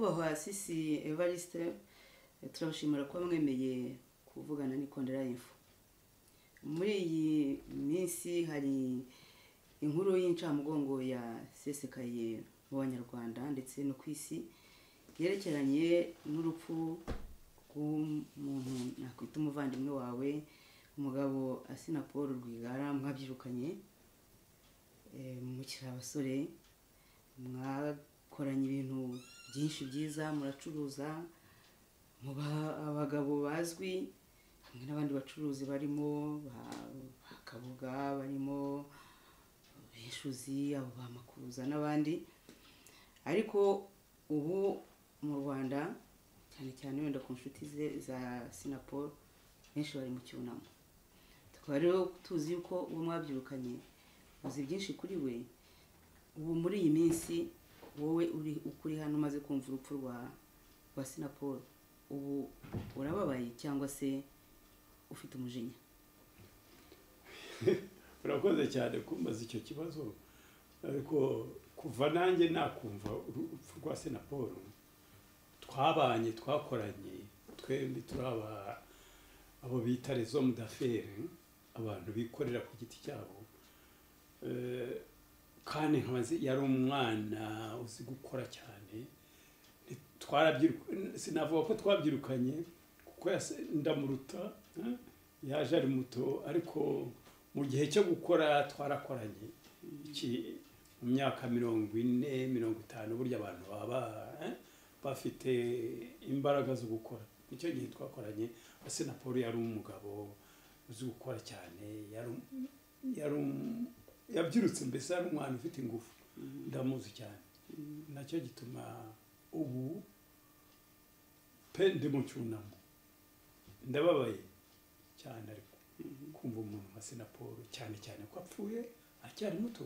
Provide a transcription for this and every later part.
karasisi evariste turabashimira kuba mwemeye kuvugana n'ikondera y'imfu muri iyi minsi hari inkuru y'incamugongo yasesekaye mu banyarwanda ndetse no ku isi yerekeranye n'urupfu rw'umuntu nakwita umuvandimwe wawe umugabo asina paul rwigara mwabyirukanye mukiri abasore mwakoranye ibintu byinshi byiza muracuruza muba abagabo bazwi hamwe n'abandi bacuruzi barimo bakabuga barimo beshuzi abo bamakuza n'abandi ariko ubu mu rwanda cyane cyane wenda ku nshuti ze za sinaporo benshi bari mu cyunamo tukaba rero tuzi yuko uwo mwabyirukanye uzi byinshi kuri we ubu muri iyi minsi wowe uri ukuri hano umaze kumva urupfu rwa rwa sinaporo ubu urababaye cyangwa se ufite umujinya urakoze cyane kumbaza icyo kibazo ariko kuva nanjye nakumva urupfu rwa sinaporo twabanye twakoranye twembi turaba abo bita rezo mudaferi abantu bikorera ku giti cyabo kandi yari umwana uzi gukora cyane sinavuga ko twabyirukanye kuko ndamuruta yaje ari muto ariko mu gihe cyo gukora twarakoranye mu myaka mirongo ine mirongo itanu burya abantu baba bafite imbaraga zo gukora nicyo gihe twakoranye na paul yari umugabo uzi gukora cyane yabyirutse mbese ari umwana ufite ingufu ndamuzi cyane nacyo gituma ubu pe ndi mu cyunamo ndababaye cyane ariko kumva umuntu nka sinaporo cyane cyane ko apfuye acyari muto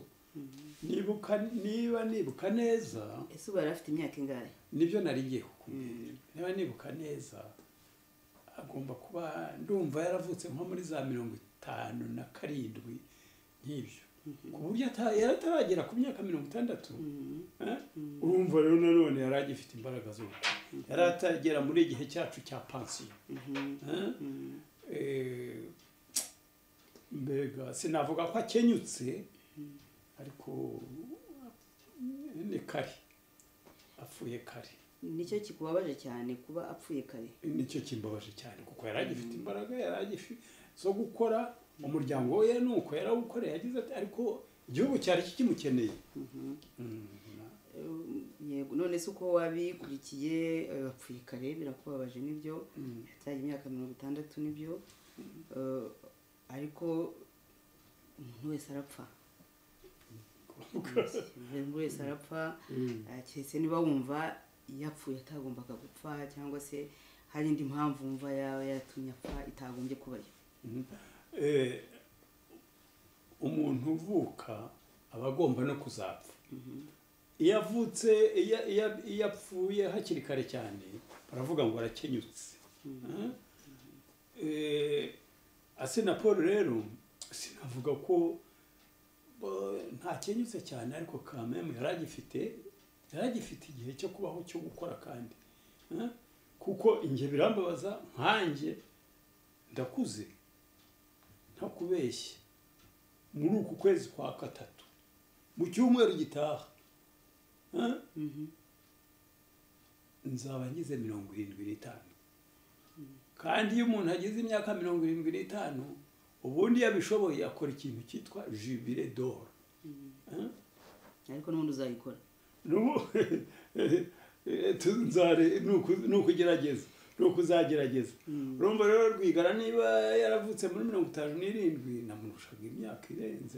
niba nibuka neza ese ubu yari afite imyaka ingahe nibyo narigiye kukubwira niba nibuka neza agomba kuba ndumva yaravutse nko muri za mirongo itanu na karindwi nk'ibyo ku buryo ataragera ku myaka mirongo itandatu urumva rero nanone yari agifite imbaraga zo gukora yari atagera muri igihe cyacu cya pansiyo mbega sinavuga ko akenyutse ariko ni kare apfuye kare nicyo kikubabaje cyane kuba apfuye kare nicyo kimbabaje cyane kuko yari agifite imbaraga yari agifite zo gukora umuryango we ni uko yarawukoreye yagize ati ariko igihugu cyari kikimukeneye yego none se uko wabikurikiye bapfuye kare birakubabaje nibyo yataye imyaka mirongo itandatu nibyo ariko umuntu wese arapfa umuntu wese arapfa keretse niba wumva yapfuye atagombaga gupfa cyangwa se hari indi mpamvu wumva yaba yatumye apfa itagombye kubayo umuntu uvuka aba agomba no kuzapfa iyo avutse iyo apfuye hakiri kare cyane baravuga ngo arakenyutse asina paul rero sinavuga ko ntakenyutse cyane ariko kamemu yari agifite yari agifite igihe cyo kubaho cyo gukora kandi kuko inge birambabaza nkanjye ndakuze kubeshya muri uku kwezi kwa gatatu mu cyumweru gitaha nzaba ngize mirongo irindwi n'itanu kandi iyo umuntu agize imyaka mirongo irindwi n'itanu ubundi yabishoboye akora ikintu cyitwa jibire doro ariko n'ubundi uzayikora ni ukugerageza ni ukuzagerageza urumva rero rwigara niba yaravutse muri mirongo itanu n'irindwi namurushaga imyaka irenze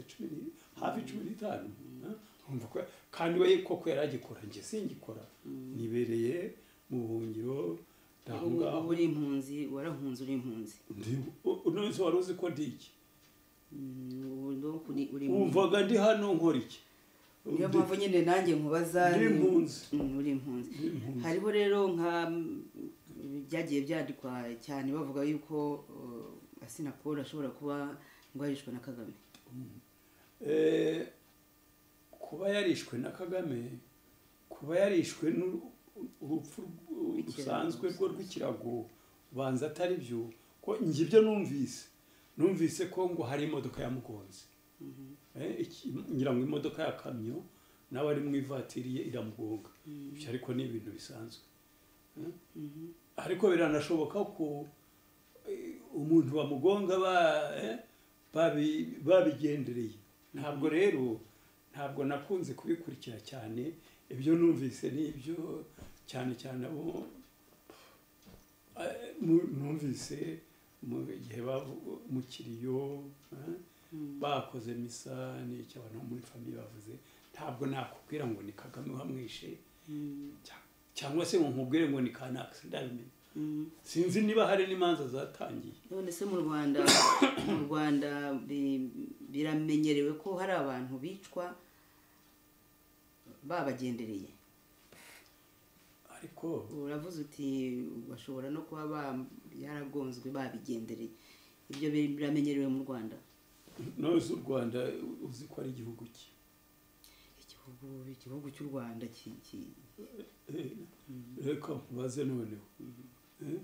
hafi cumi n'itanu kandi we koko yari agikora njye singikora nibereye mu buhungiro ubu uri impunzi warahunze uri impunzi none wari uzi ko ndi iki wumvaga ndi hano nkora iki niyo mpamvu nyine nanjye nkubaza uri impunzi uri impunzi hariho rero nka byagiye byandikwa cyane bavuga yuko asina paul ashobora kuba ngo yarishwe na kagame kuba yarishwe na kagame kuba yarishwe urupfu rusanzwe Ikirago. rwo rw'ikirago ubanza atari byo ko njye ibyo numvise numvise ko ngo hari imodoka yamugonze Eh, iki- ngira ngo imodoka ya kamyo nawe ari mu ivatiri ye iramugonga Ibyo ariko ni ibintu bisanzwe Eh, ariko biranashoboka ko eh, umuntu bamugonga ba- eh, babi- babigendereye ntabwo rero ntabwo nakunze kubikurikira cyane ibyo numvise ni ibyo cyane cyane abo eh, nu- numvise mu gihe bavu- mu kiriyo eh, bakoze misa ni icyo abantu bo muri famiye bavuze ntabwo nakubwira ngo ni kagame wamwishe cya- cyangwa se ngo nkubwire ngo ni kanakisi ndabimenya sinzi niba hari n'imanza zatangiye none se mu rwanda mu rwanda bi- biramenyerewe ko hari abantu bicwa babagendereye ariko uravuze uti bashobora no kuba ba- yaragonzwe babigendereye ibyo bi- biramenyerewe mu rwanda ntuzi u rwanda uzi ko ari igihugu cye igihugu igihugu cy'u rwanda ki- ki- Eh, reka nkubaze noneho Eh,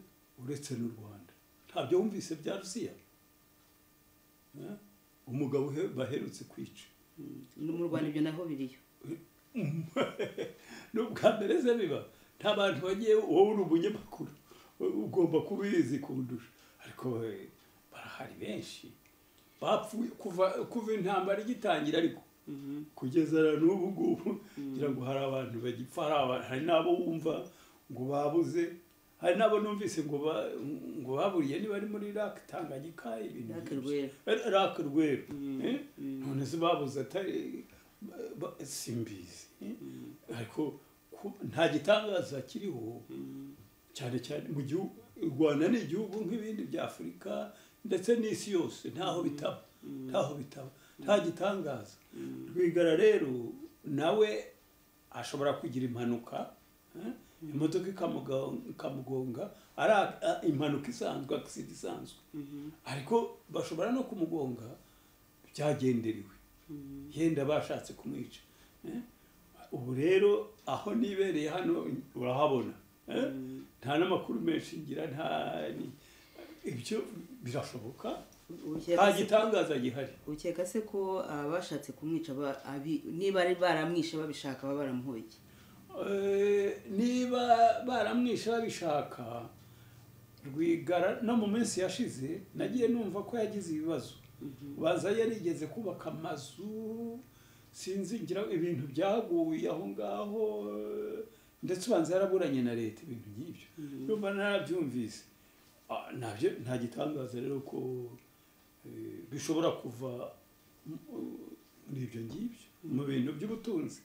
uretse n'u rwanda ntabyo wumvise bya rusiya Eh, umugabo uhe- baherutse kwica no mu rwanda ibyo naho biriyo ni ubwa mbere se biba nta bantu bagiye wowe uri umunyamakuru u- ugomba kubizi kundusha ariko eh, barahari benshi bapfuye kuva kuva intambara igitangira ariko kugeza na n'ubu ngubu ngira ngo hari abantu bagipfa hari abantu hari n'abo wumva ngo babuze hari n'abo numvise ngo ba- ngo baburiye niba ari muri rake tanganyika ibintu Rake byinshi. Rweru. Eh, rake rweru Mm, eh? mm. none se babuze atari ba- ba- simbizi eh? ariko ku- nta gitangaza kiriho cyane cyane mu gihugu u rwanda ni igihugu nk'ibindi bya afurika ndetse n'isi yose ntaho bitaba ntaho bitaba nta gitangaza rwigara rero nawe ashobora kugira impanuka eh, imodoka ikamuga- ikamugonga ari a- a- impanuka isanzwe akisida isanzwe ariko bashobora no kumugonga byagenderewe yenda bashatse kumwica eh? ubu rero aho nibereye hano urahabona eh? nta n'amakuru menshi ngira nta ni- ibyo birashoboka nta gitangaza gihari ukeka se ko abashatse kumwica ba- abi- niba ari baramwishe babishaka baba baramuhoye iki? Eh, niba baramwishe babishaka rwigara no mu minsi yashize nagiye numva ko yagize ibibazo baza yarigeze kubaka amazu sinzi ngira ibintu byaguye aho ngaho eh, ndetse ubanza yaraburanye na leta ibintu nk'ibyo numva narabyumvise Ah, ntabyo nta gitangaza rero ko eh, bishobora kuva mu- muri ibyo ngibyo mu bintu by'ubutunzi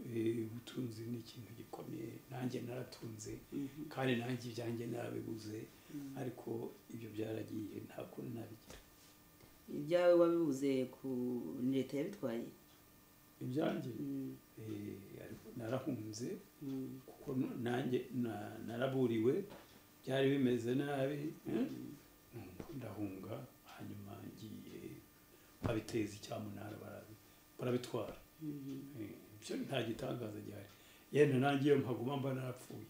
Eh, ubutunzi ni ikintu gikomeye nanjye naratunze kandi nanjye ibyanjye narabiguze ariko ibyo byaragiye nta kuntu nabigira ibyawe wabibuze ku ni leta yabitwaye ibyanjye Mm, eh, ariko narahunze mm, kuko n- nanjye na- naraburiwe byari bimeze nabi eh, nuko ndahunga hanyuma ngiye babiteza icyamunara barabi- barabitwara mm, Eh, ibyo nta gitangaza gihari yenda nanjye iyo mpaguma mba narapfuye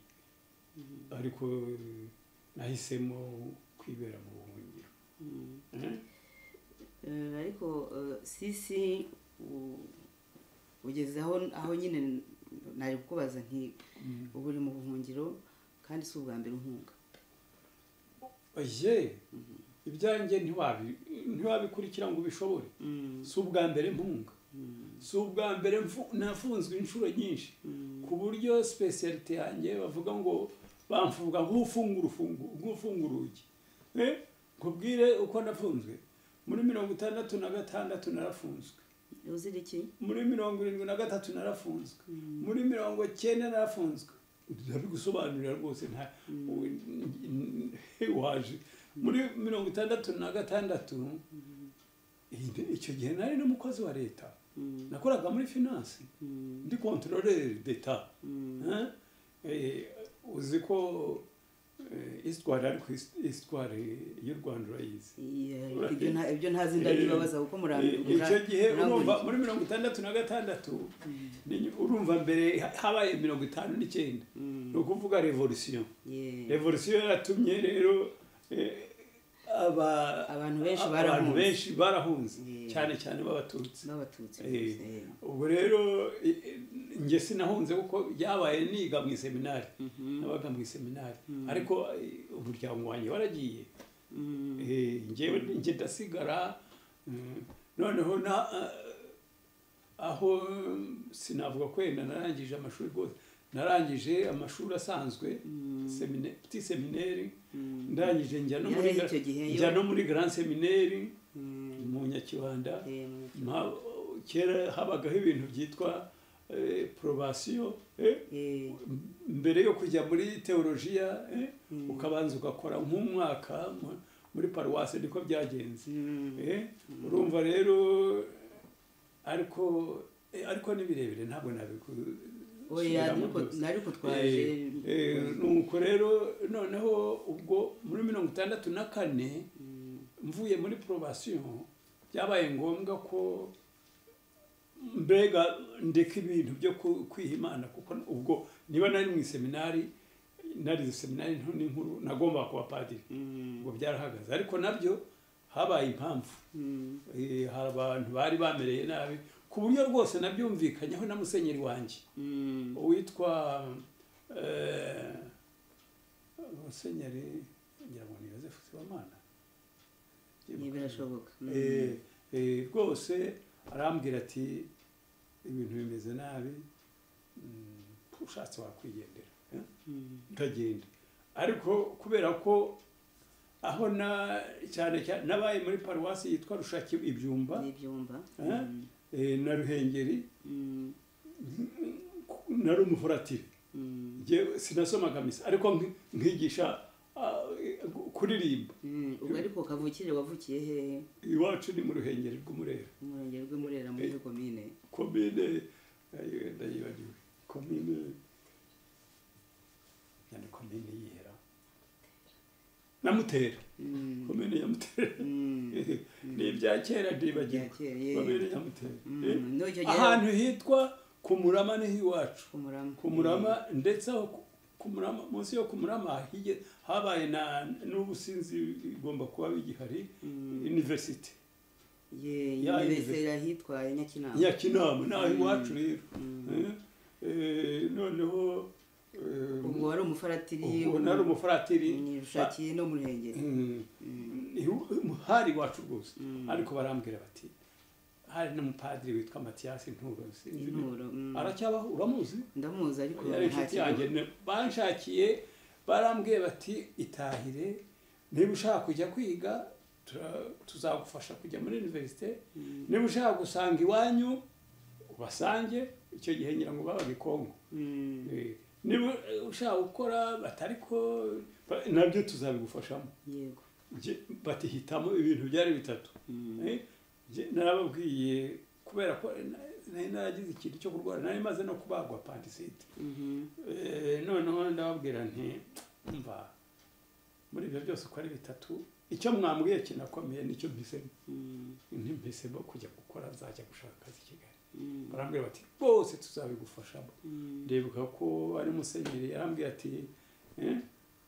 ariko eh, nahisemo kwibera mu buhungiro mm. Eh, Eh, ariko eh, sisi u- ugeze aho aho nyine nari kukubaza nti mm. ubu uri mu buhungiro kandi si ubwa mbere uhunga oye ibyanjye ntiwabi- ntiwabikurikira ngo ubishobore si ubwa mbere mpunga si ubwa mbere mfu- nafunzwe inshuro nyinshi ku buryo sipesiyalite yanjye bavuga ngo bamfuga nk'ufunga urufungu- nk'ufunga urugi Eh, nkubwire uko nafunzwe muri mirongo itandatu na gatandatu narafunzwe uzira iki muri mirongo irindwi na gatatu narafunzwe muri mirongo cyenda narafunzwe ndabigusobanurira rwose nta waje muri mirongo itandatu na gatandatu iyi- icyo gihe nari n'umukozi wa leta nakoraga muri finance ndi kontroleri d'etat Hein? Eh, uzi ko eh, isitwari ariko isi- isitwari y'u rwanda urayizi Iya, ibyo nta- ibyo ntazi ndabibabaza kuko murambi icyo gihe urumva muri mirongo itandatu na gatandatu ni- urumva mbere habaye mirongo itanu n'icyenda Mm. ni ukuvuga revolisiyo Yeah. revolisiyo yaratumye rero eh, aba- Abantu benshi abantu barahunze. benshi barahunze Yeah. cyane cyane b'abatutsi n'abatutsi Eh, bose, eh. ubwo rero eh, eh, njye sinahunze kuko byabaye niga mu iseminari nabaga mu iseminari ariko eh, umuryango wanjye waragiye Mm. Eh, njyewe njye ndasigara mm, noneho na ah, aho mm, sinavuga ko wenda narangije amashuri rwose narangije amashuri asanzwe semine- petit semineri Mm. ndangije njya no muri Yari gra- icyo gihe yo. njya no muri grand semineri Mm. mu nyakibanda Eh, mu muco. Mpa- kera habagaho ibintu byitwa eh, probation eh, Eh, mbere yo kujya muri teolojiya eh, ukabanza ugakora nk'umwaka mu- muri paruwasi niko byagenze mm. eh, urumva rero ariko eh, ariko ni birebire ntabwo oya nabigusubiramo ariko byose ariko twaje Eh, eh, nuko rero noneho ubwo muri mirongo itandatu na kane Mm. mvuye muri probation byabaye ngombwa ko mbega ndeka ibintu byo ku- kwiha imana kuko ubwo niba nari mu iseminari narize seminari nto n'inkuru nagombaga kuba padiri Mm. ngo byarahagaze ariko nabyo habaye impamvu Mm. Eh, hari abantu bari bamereye nabi ku buryo rwose nabyumvikanyeho na musenyeri wanjye Mm. uwitwa eh, musenyeri ngira ngo ni yosefu sibamana ntibirashoboka Mm. Eh, eh, rwose arambwira ati ibintu bimeze nabi mm, ushatse wakwigendera eh, Mm. ukagenda ariko kubera ko aho na cyane cyane nabaye muri paruwasi yitwa rushaki ibyumba n'ibyumba eh, Mm. eh, na ruhengeri Mm. na rumuhoratire Mm. Njyewe sinasomaga misa ariko nk- nkigisha ah, kuririmba Mm. ubwo ariko kavukire wavukiye he iwacu ni mu ruhengeri rw'umurera mu murenge rw'umurera muri komine komine ayo, ndayibagiwe komine yani komine yihera namutera Mm. komine yamutera Mm. ni ibya kera ndibagiwe Ibya kera, ye. komine yamutera Mm. Eh, N'icyo gihe- ahantu hitwa ku murama niho iwacu kumurama ku murama ndetse aho ku- ku murama munsi yo ku murama hige- habaye na n'ubusinzi igomba kuba bigihari Mm. university ye Ya yibesera ahitwaye nyakinama nyakinama naho Mm. iwacu rero Mm. Eh, eh, noneho eh, ubwo wari umufaratiri ubwo nari umufaratiri ushakiye no mu ruhengeri Mm. Ihu- hari iwacu rwose Mm. ariko barambwira bati hari n'umupadiri witwa matiyasi nturo sinzi niba- inturo mm. aracyabaho uramuzi ndamuzi ariko yari inshuti yanjye ne- banshakiye barambwiye bati itahire niba ushaka kujya kwiga tura- tuzagufasha kujya muri iniverisite Mm. niba ushaka gusanga iwanyu ubasange icyo gihe ngira ngo babaga i kongo Mm. Eh, niba ushaka gukora batari ko ba- nabyo tuzabigufashamo yego Nje- bati hitamo ibintu byari bitatu Mm. Eh, nje narababwiye kubera ko na- nari naragize ikintu cyo kurwara nari maze no kubagwa pantisite Mhm. Eh, noneho ndababwira nti mva muri ibyo byose uko ari bitatu icyo mwambwiye kinakomeye nicyo mpisemo Mm. ntimpisemo kujya gukora nzajya gushaka akazi i kigali Mm. barambwira bati rwose tuzabigufashamo Mm. ndibuka ko ari musenyeri yarambwiye ati eh,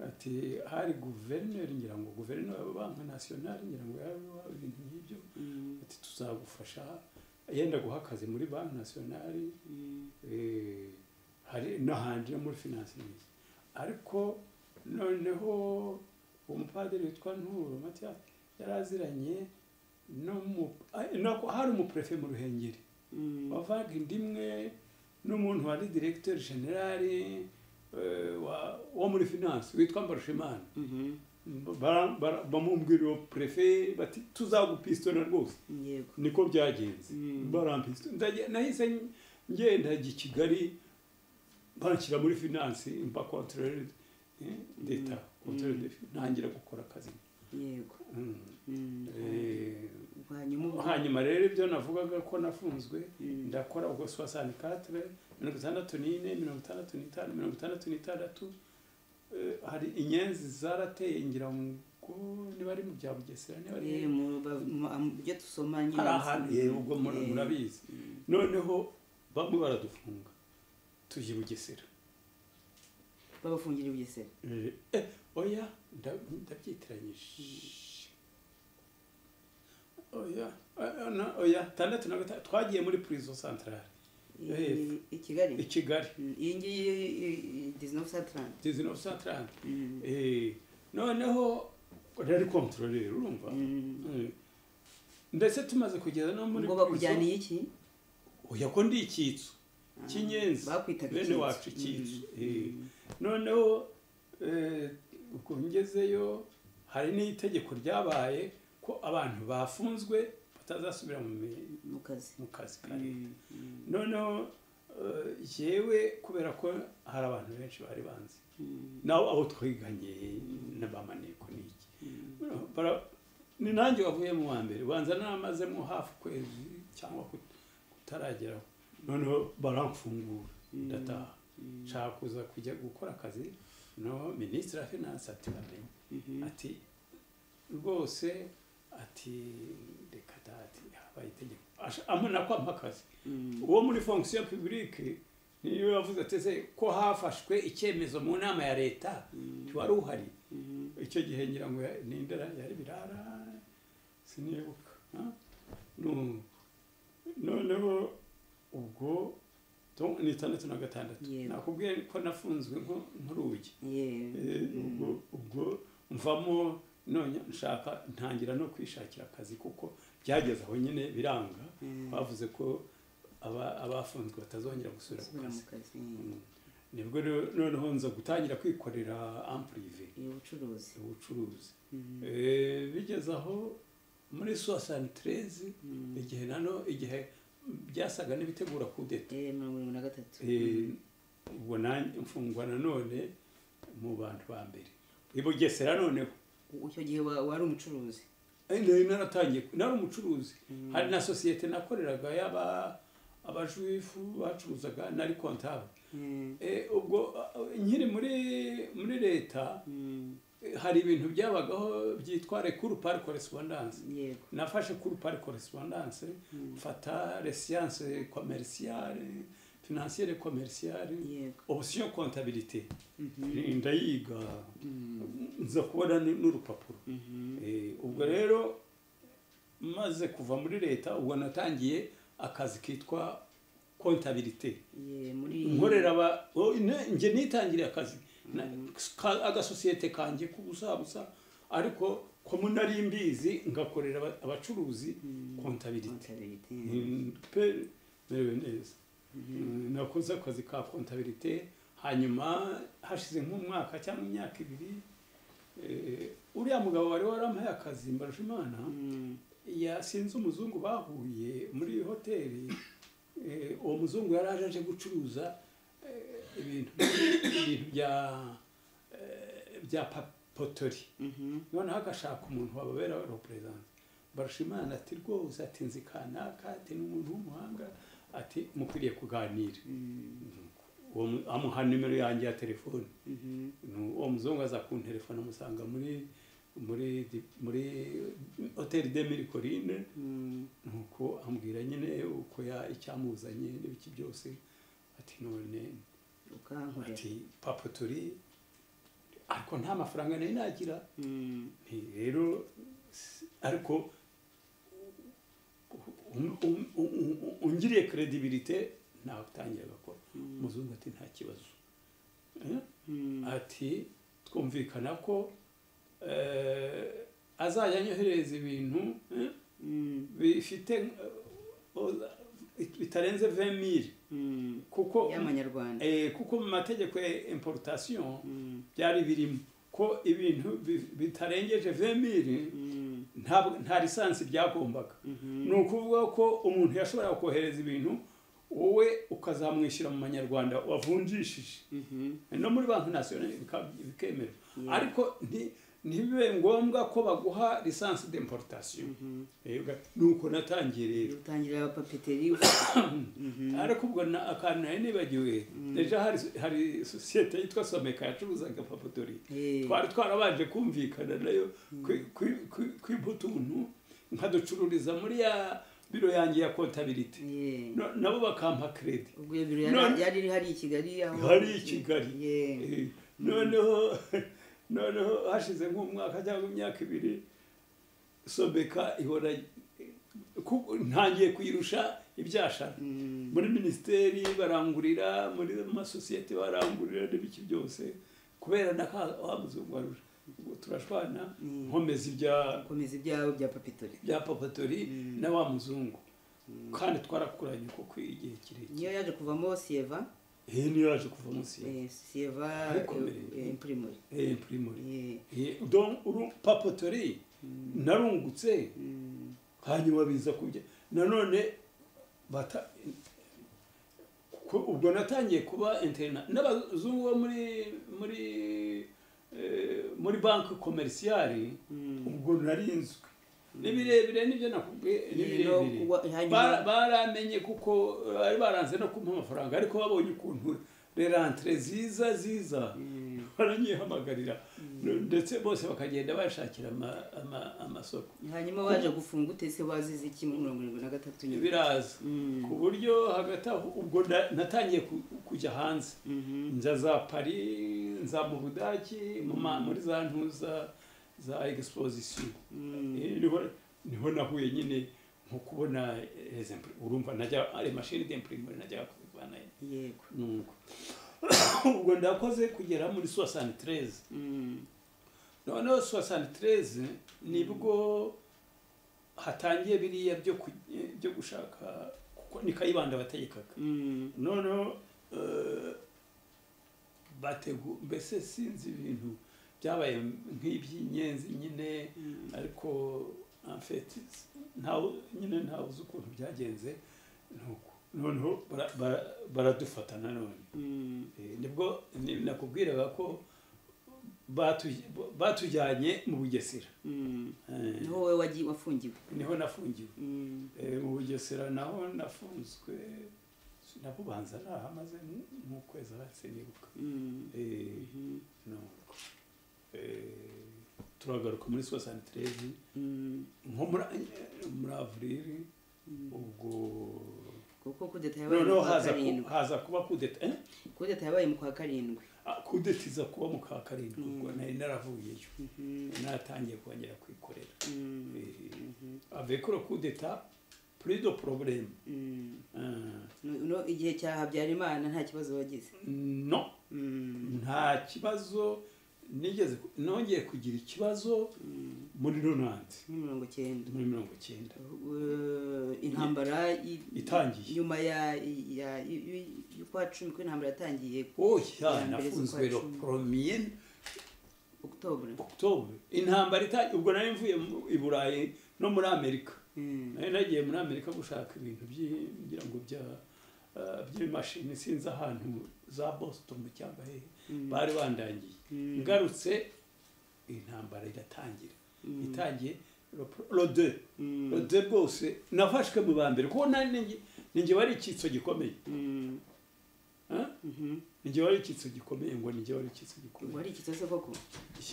ati hari guverineri ngira ngo guverineri wa banki nasiyonari ngira ngo yaba iwabo, ibintu nk'ibyo Mm. ati tuzagufasha yenda guha akazi muri banki nasiyonari Mm. Eh, hari n'ahandi no muri finansingi ariko noneho umupadiri witwa nturo matiya yaraziranye n'umu- ah, nako hari umuperefe mu ruhengeri Mm. wavaga inda imwe n'umuntu wari diregiteri generali eh, wa- wo muri finansi witwa mbarushimana Mhm. Bara- bara- bamumbwira uwo perefe bati tuzagupisitona rwose yego niko byagenze Mm. barampise Ndaje- nahise n- ngenda i kigali banshyira muri finansi mba kontorere deta kontorere de fi- ntangira gukora akazi yego Mm. Mm. Eh, hanyuma ubwo- hanyuma rero ibyo navugaga ko nafunzwe Mm. ndakora ubwo soixante quatre mirongo itandatu n'ine mirongo itandatu n'itanu mirongo itandatu n'itandatu Eh, hari inyenzi zarateye ngira ngo niba ari mu bya bugesera niba ari Eh, mu ba- mu- am- ibyo dusoma nyine hari ahantu Eh, yego murabizi noneho bamwe baradufunga tujya i bugesera babafungira ubugesera Eh, eh, oya nda- ndabyitiranyije oya eh, na- oya tandatu na gatanu twagiye muri prison centrale I- yo hepfo. i kigali i kigali Mm, iyi ngiyi i- i- 1930 dizinovu centrale Mm. Eh, noneho rari controlere urumva Mm. Eh, mbese tumaze kugeza no muri ngo prison, bakujyaniye iki oya ko ndi icyitso cy'inyenzi bakwitaga bene icyitso. wacu icyitso Mm. Eh, noneho eh, ubwo ngezeyo hari n'itegeko ryabaye ko abantu bafunzwe batazasubira mu mi- mu kazi mu kazi ka leta noneho eh, yewe kubera ko hari abantu benshi bari banzi nawe abo twiganye na ba maneko n'iki Bara- ni nanjye wavuyemo uwa mbere ubanza namazemo hafi ukwezi cyangwa kut- kutarageraho noneho baramfungura ndataha nshaka kuza kujya gukora akazi no minisitiri wa finanse ati bamenye ati rwose ati reka da ati habaye itegeko Asha- amena kwampa akazi uwo muri fonction publique niyo yavuze ati ese ko hafashwe icyemezo mu nama ya leta ntiwari uhari icyo gihe ngira ngo ya- ni indera yari birara sinibuka ha? No- noneho ubwo to- ni itandatu na gatandatu Yego. nakubwiye ko nafunzwe nko- nk'urugi yewe Eh, ubwo ubwo mvamo none nshaka ntangira no kwishakira akazi kuko byageze aho nyine biranga Mm. bavuze ko aba- abafunzwe batazongera gusubira ku gusubira mu kazi kazi Mm. nibwo rero- noneho nza gutangira kwikorera ampurive iyo bucuruzi ubucuruzi Mm. Eh, bigeze aho muri sosanitereze Mm. igihe nano igihe byasaga n'ibitegura kudeta Eh, mirongo irindwi na gatatu Eh, ubwo nanjye mfungwa nanone mu bantu ba mbere i bugesera noneho icyo gihe wa- wari umucuruzi Eh, nari naratangiye nari umucuruzi Mm. hari na sosiyete nakoreraga y'aba abajuifu bacuruzaga nari kontable Mm. Eh, ubwo eh, nkiri muri muri leta Mm. eh, hari ibintu byabagaho byitwa rekuru pari korespondanse yego nafashe kuri pari korespondanse mfata resiyanse komerisiyare finansiyere komerisiyare yego opsiyo kontabilite Mhm. ndayiga Mm. nza kubona ni- n'urupapuro Mhm. Eh, ubwo rero maze kuva muri leta ubwo natangiye akazi kitwa kontabilite Ye, muri nkorera aba o, ne- nge nitangiriye akazi Na- ka- agasosiyete kanjye k'ubusabusa ariko ko nari mbizi ngakorera aba- abacuruzi kontabilite Contabilité. Mm, pe merewe neza Mm, nakoze akazi ka kontabilite hanyuma hashize nk'umwaka cyangwa imyaka ibiri eh, uriya mugabo wari warampaye akazi mbarushimana Mm. yasinze umuzungu bahuye muri hoteli eh, uwo muzungu yari aje aje gucuruza eh, ibintu ibintu bya eh, bya pa- potori Mhm. noneho agashaka umuntu wababera repurezense barashimana ati rwose ati nzi kanaka ati ni umuntu w'umuhanga ati mukwiriye kuganira Mm. uwo mu- amuha nimero yanjye ya telefone Mhm. Nu- uwo muzungu aza kunterefona amusanga muri muri di- muri hoteli de mirikorine Mm. nuko ambwira nyine uko ya- icyamuzanye n'ibiki byose ati none ukankorera ati papa turi ariko nta mafaranga nari nagira Mm. nti rero s- ariko um- um- um- um- ungiriye kredibilite natangira gakora muzungu ati nta kibazo Eh? Mm. ati twumvikana ko eh, azajya anyoherereza ibintu eh, Mm. bifite eh, oza- bitarenze 20,000 Mm. kuko y'amanyarwanda eh, kuko mu mategeko ya importation Mm. byari birimo ko ibintu bi- bitarengeje 20,000 Mm. ntabwo- nta lisansi byagombaga Mhm. ni ukuvuga ko umuntu yashoboraga kohereza ibintu wowe ukazamwishyura mu manyarwanda wavunjishije Mhm. no muri banki nasiyonari bika- bikemerwa Yeah. ariko nti- ntibibe ngombwa ko baguha lisansi d'importation Mhm. nuko natangiye rero utangira abapapeteri ariko ubwo na- akantu nari nibagiwe ejo hari- hari sosiyete yitwa someka yacuruzaga papatori Eh. twari twarabanje kumvikana nayo kwi- kwi- kwi- kwiba utuntu nkaducururiza muri ya biro yanjye ya kontabilite Yeah. No- nabo bakampa kredi ubwo iyo biro None- yari yari iri hariya i kigali aho Hariya i Kigali. Yeah. Eh, noneho noneho hashize nk'umwaka cyangwa imyaka ibiri sobeka ihora ku- ntangiye kuyirusha ibyashara muri minisiteri barangurira muri amasosiyete barangurira n'ibiki byose kubera na ka wa muzungu warusha Ubwo turashwana nkomeza ibya komeza ibyawe bya papitori bya papatori na wa muzungu kandi twarakuranye kuko igihe kirekire niyo yaje kuvamo sieva iyi niyo yaje kuva munsi ya eh, sieva Ariko mbere- eh, imprimori Eh, primori Eh, Eh, donc uru papatori narungutse mm, hanyuma biza kubya nanone bata ku- ubwo natangiye kuba interna n'abazungu bo muri muri eh, muri banki komerisiyari mm. ubwo narinzwe ni birebire nibyo nakubwiye ni Eh, no, birebire kuba- hanyuma- Bara- baramenye kuko bari baranze no kumpa amafaranga ariko babonye ukuntu rerantire ziza ziza Mm. baranyihamagarira ndetse bose bakagenda bashakira ama- ama- amasoko hanyuma waje gufunga utese wazize iki muri mirongo irindwi na gatatu nyuma biraza Mm. ku buryo hagati aho ubwo na- natangiye ku- kujya hanze Mhm. nza za paris nza mu budaki mu ma- muri za ntuza za exposition Mm. Eh, niho niho nahuye nyine nko kubona les imprim- urumva najya ari mashini d'imprimeur najya kuzivanayo yego nuko ubwo ndakoze kugera muri 73 Mm. noneho sosanitereze nibwo hatangiye biriya byo ku- byo gushaka kuko ni kayibanda bategekaga Mm. noneho eh, bategu mbese sinzi ibintu byabaye nk'iby'inyenzi nyine Mm. ariko en fait ntawe nyine ntawe uzi ukuntu byagenze nuko noneho bara- bara- baradufata nanone Mm. Eh, nibwo ni- nakubwiraga ko batu- batujyanye mu bugesera Mm. Eh, niho wowe wagiye wafungiwe niho nafungiwe Mm. Eh, mu bugesera naho nafunzwe nabubanza nahamaze nk'ukwezi ahase nibuka Mm. Eh, Mhm. nuko. Eh, turagaruka muri 73 Mm. nko muri muri avril Mm. ubwo kuko kudeta yabaye mu noneho kwa haza ku- karindwi haza kuba kudeta eh? kudeta yabaye mu kwa karindwi Ah, kudeta iza kuba mu ka karindwi ubwo nari naravuyeyo Mhm. natangiye kongera kwikorera Mm. Eh, avec le coup d'état plus de problème Mm. Euh, No- no, igihe cya habyarimana nta kibazo wagize non Mm. nta kibazo nigeze nongeye kugira ikibazo Mm. muri runanti Muri mirongo cyenda muri mirongo icyenda Uh, intambara i- Itangiye. nyuma ya ya y- y'ukwa cumi ko intambara yatangiye oya Ya mbere nafunzwe z'ukwa le cumi. premier octobre octobre intambara itangiye ubwo nari mvuye mu- i burayi no muri amerika Mm. nari nagiye muri amerika gushaka ibintu by'i- ngira ngo bya eh, by'imashini sinzi ahantu za boston cyangwa hehe Mm. bari bandangiye Mm. ngarutse intambara iratangira Mm. itangiye ro- rode Mm. rode bwose nafashwe mu ba mbere kuko nari ninjye ninjye wari icyitso gikomeye Mm. ah? Mhm. ninjye wari icyitso gikomeye ngo ninjye wari icyitso ubwo gikomeye ari ikitase koko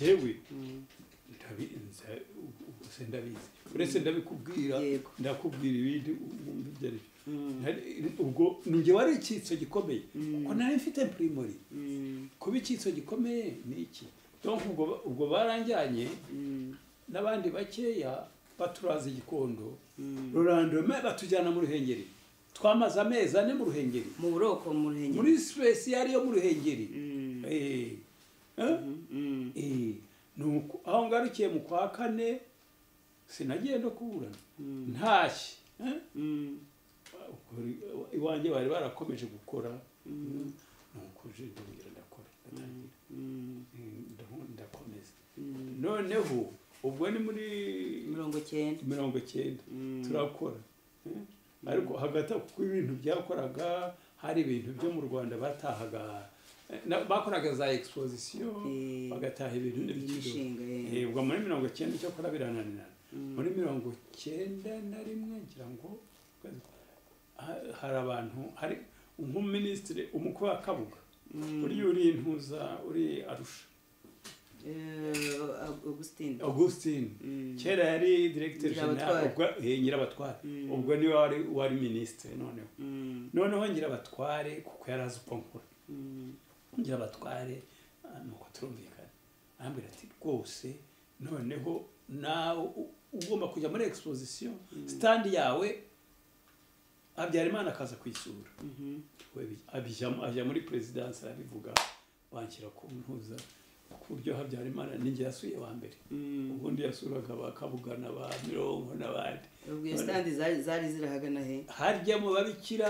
yewe Mm. ndabi- nza- ubu se ndabizi uretse ndabikubwira Yego. ndakubwira ibindi wumva ibyo ari byo. Mm. Nari- ubwo ninjye wari icyitso gikomeye Mm. kuko nari mfite primori Mm. kuba icyitso gikomeye ni iki donc ubwo ba- ubwo baranjyanye Mm. n'abandi bakeya baturaza igikondo Mm. rurandome batujyana mu ruhengeri twamaze amezi ane mu ruhengeri mu buroko mu ruhengeri muri sipesi yari yo mu ruhengeri Mm. Eh, eh, Mm. eh, nuko aho ngarukiye mu kwa kane sinagiye no kuburana Mm. ntashye eh? Mm. Ukuri- iwanjye bari barakomeje gukora nuko uje ndongera ndakora ndatangira Mm. Eh, ndaho- ndakomeza Mm. noneho ubwo ni muri mirongo cyenda mirongo icyenda Mm. turakora eh? ariko hagati aho kuko ibintu byakoraga hari ibintu byo mu rwanda batahaga eh, na- bakoraga za exposition Eh, bagataha ibintu n'ibiciro imishinga eh. Eh, ubwo muri mirongo icyenda icyakora birananirana Mm. muri mirongo icyenda na rimwe ngira ngo ha- hari abantu hari nk'umuminisitiri umukwe wa kabuga Mm. uriya uri intuza uri arusha Eh, Augustine augustine Mm. kera yari diregiteri Nyirabatware. jenali ubwo eh, nyirabatware Mm. ubwo niwe wari wari minisitiri noneho Mm. noneho nyirabatware kuko yari azi uko nkora Mm. nyirabatware nuko turumvikana arambwira ati rwose noneho nawe u- ugomba kujya muri exposition stand yawe habyarimana akaza kwisura we bi- abijyamo- ajya muri perezidansi arabivuga banshyira ku ntuza ku buryo habyarimana ninjye yasuye wa mbere ubundi yasuraga ba kabugana ba mirongo n'abandi ubwo iyo standi zari zari zirahagana he harya mu babikira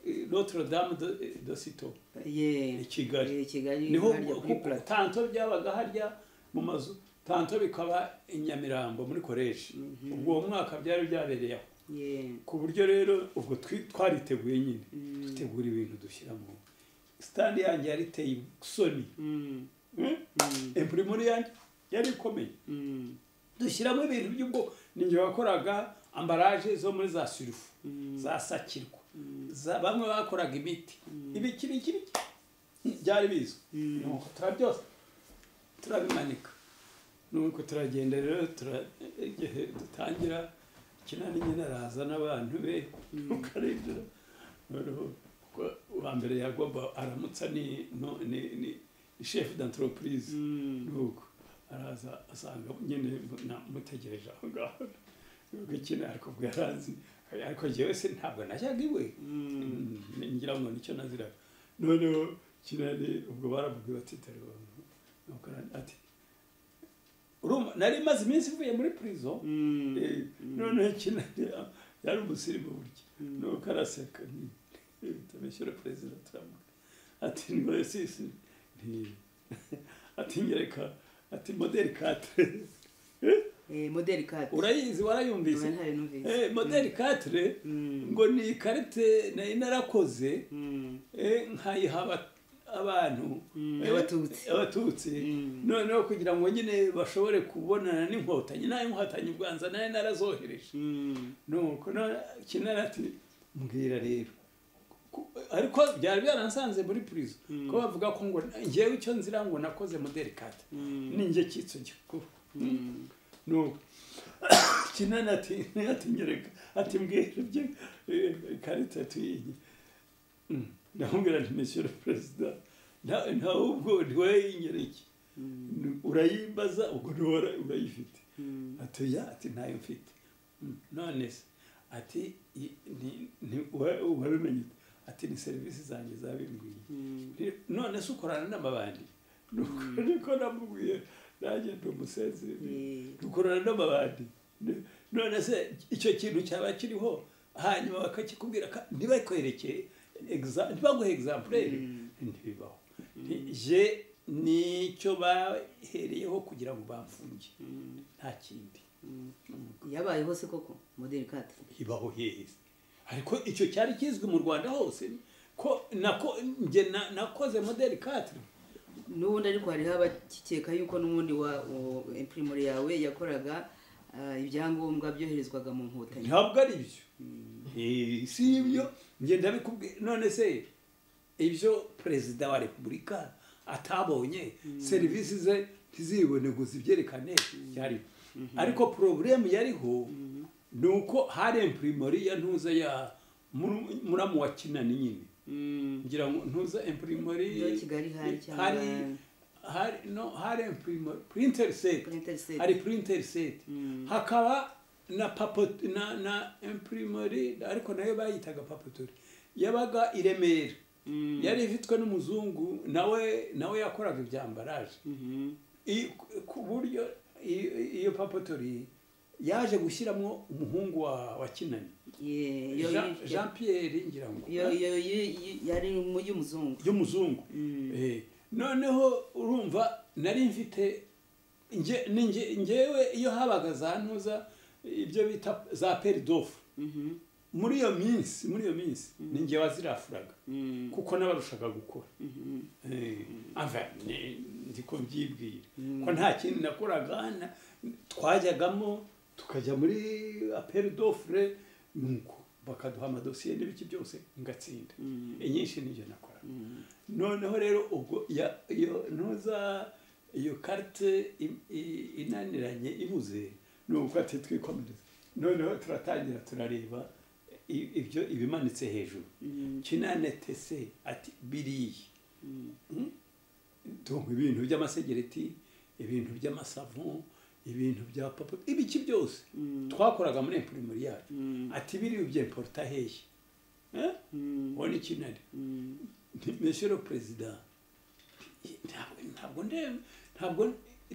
eh, notre dame de, de sito ye i kigali Eh, kigali niho harya kuri kuko plateau tanto byabaga harya mu mazu tanto bikaba i nyamirambo muri koleji ubwo uwo mwaka byari byabereye aho ye ku buryo rero ubwo twi- twariteguye nyine dutegura ibintu dushyiramo sitandi yanjye yari iteye isoni Mm, empurimuri yanjye yari ikomeye mm, dushyiramo ibintu by'ubwo ninjye wakoraga ambaraje zo muri za sirifu za sakirwa za- bamwe bakoraga imiti ibiki biki biki byari bizwi nuko tura byose turabimanika nuko turagenda rero tura- igihe dutangira kinani nyine araza n'abantu be ukarebera noneho kuko uwa mbere yagomba aramutsa ni no- ni ni ni shefu d'entreprise mm, nuko araza asanga nyine na- mutegereje aho ngaho nuko ikindi ariko ubwo yarazi ariko njyewe se ntabwo najyaga iwe mm. Mm, ngira ngo nicyo naziraga noneho kinani ubwo baravuga bati telefone nuko ara- ati urumva nari maze iminsi ivuye muri prison Mm, Eh, noneho kinani ya- yari umusirimu burya nuko araseka tumishyura perezida turamuka ati ngo sisi nti- ati nyereka ati modeli katire eh, modeli kati urayizi warayumvise Ubu ntayo numvise. Eh, modeli katire Mm, ngo ni ikarite nari narakoze mm, eh, nkayiha aba- abantu Mm, eh, Abatutsi. abatutsi Mm. noneho kugira ngo nyine bashobore kubonana n'inkotanyi nayo inkotanyi ubanza nayo narazohereje mm, nuko na- kinara ati mbwira rero Ku- ariko byari byaransanze muri purizo Mm. ko bavuga ko ngo ngewe icyo nzira ngo nakoze modeli kate Mm. ninjye cyitso gikuru mm, nuko kinana ati ati nyereka ati mbwira ibyo eh, ikarita tuyiye Mm. ndamubwira nti monsieur le president nta- nta ubwo ntiwayinyereke mm, urayimbaza ubwo ntiwara urayifite mm. ati ya ati ntayo mfite Mm. none se ati i- ni- ni- wa- wabimenye ute? ati ni serivisi zanjye zabimbwiye Mm. none se ukorana n'amabandi nuko niko namubwiye nanjye ndi umusenzi Eh, dukorana n'amabandi Ne- none se icyo kintu cyaba kiriho hanyuma bakakikubwira ka- ntibakwereke exa- ntibaguhe egizampuleri Mm. ntibibaho Nti- je nicyo bahereyeho kugira ngo bamfunge mm, nta kindi mm. yabayeho se koko modeli kati ibaho heza ariko icyo cyari kizwi mu rwanda hose ko nako nge na- nakoze modeli katire n'ubundi ariko hariho abakeka yuko n'ubundi wa imprimer yawe yakoraga ah, ibyangombwa byoherezwaga mu nkotanyi ntabwo ari byo Eh, si ibyo ngenda bikubwiye none se ibyo perezida wa repubulika atabonye serivisi ze ntizibone ngo zibyerekane yari ariko porobulemu yariho ni uko hari impurimori ya ntuza ya muru- muramu wa kinani nyine Mm, ngira ngo ntuza impurimori Yo kigali hari cyangwa- hari hari no hari impurimori printeri seti printer set. hari printer set Mm. hakaba na papot na na imprimerie ariko nayo bayitaga papetori yabaga i Remera Mm. yari ifitwe n'umuzungu nawe nawe yakoraga ibyambaraje Mhm. I- ku buryo i- iyo papetori yaje gushyiramo umuhungu wa, wa Kinani Yeah, yo- Jean, yo- Jean Pierre ngira ngo yo- yo- yo- yo- yari mu y'umuzungu y'umuzungu Eh, noneho urumva nari mfite nge- ni nge- ngewe iyo habaga za ntuza ibyo bita za peridofu Mhm. muri iyo minsi muri iyo minsi ni ngewe wazirafuraga Mm. kuko n'abarushaga gukora Mhm. Eh, ava ni- ndi ko mbyibwira ko nta kindi nakoraga na- twajyagamo tukajya muri aperidofure nuko bakaduha amadosiye n'ibiki byose ngatsinda inyinshi nibyo nakora noneho rero ubwo ya- iyo ntuza iyo karite i- i- inaniranye ibuze ni uko ati twikomereze noneho turatangira turareba i- ibyo ibimanitse hejuru Mm. kinanetese ati biriya donc ibintu by'amasegereti ibintu by'amasavon ibintu bya papa ibiki byose twakoraga muri impurimeri yacu ati biriya ibyo importa hehe ubona ikintu ari meshero perezida ntabwo ntabwo ndeba ntabwo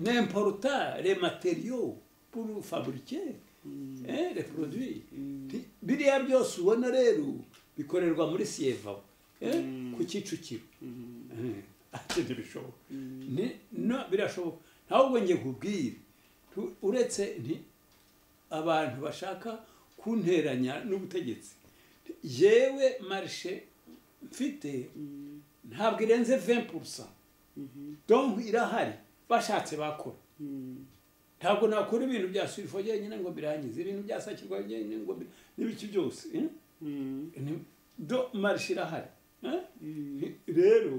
ni importa re materiyo puru faburike re poroduwi biriya byose ubona rero bikorerwa muri siyeva ku kicukiro ati ntibishoboka birashoboka ntabwo ngiye kubwira uretse nti abantu bashaka kunteranya n'ubutegetsi yewe marishe mfite ntabwo irenze vempurusa donko irahari bashatse bakora ntabwo nakora ibintu bya suyifo yenyine ngo birangize ibintu bya sakirwa yenyine ngo n'ibiki byose do marishe irahari rero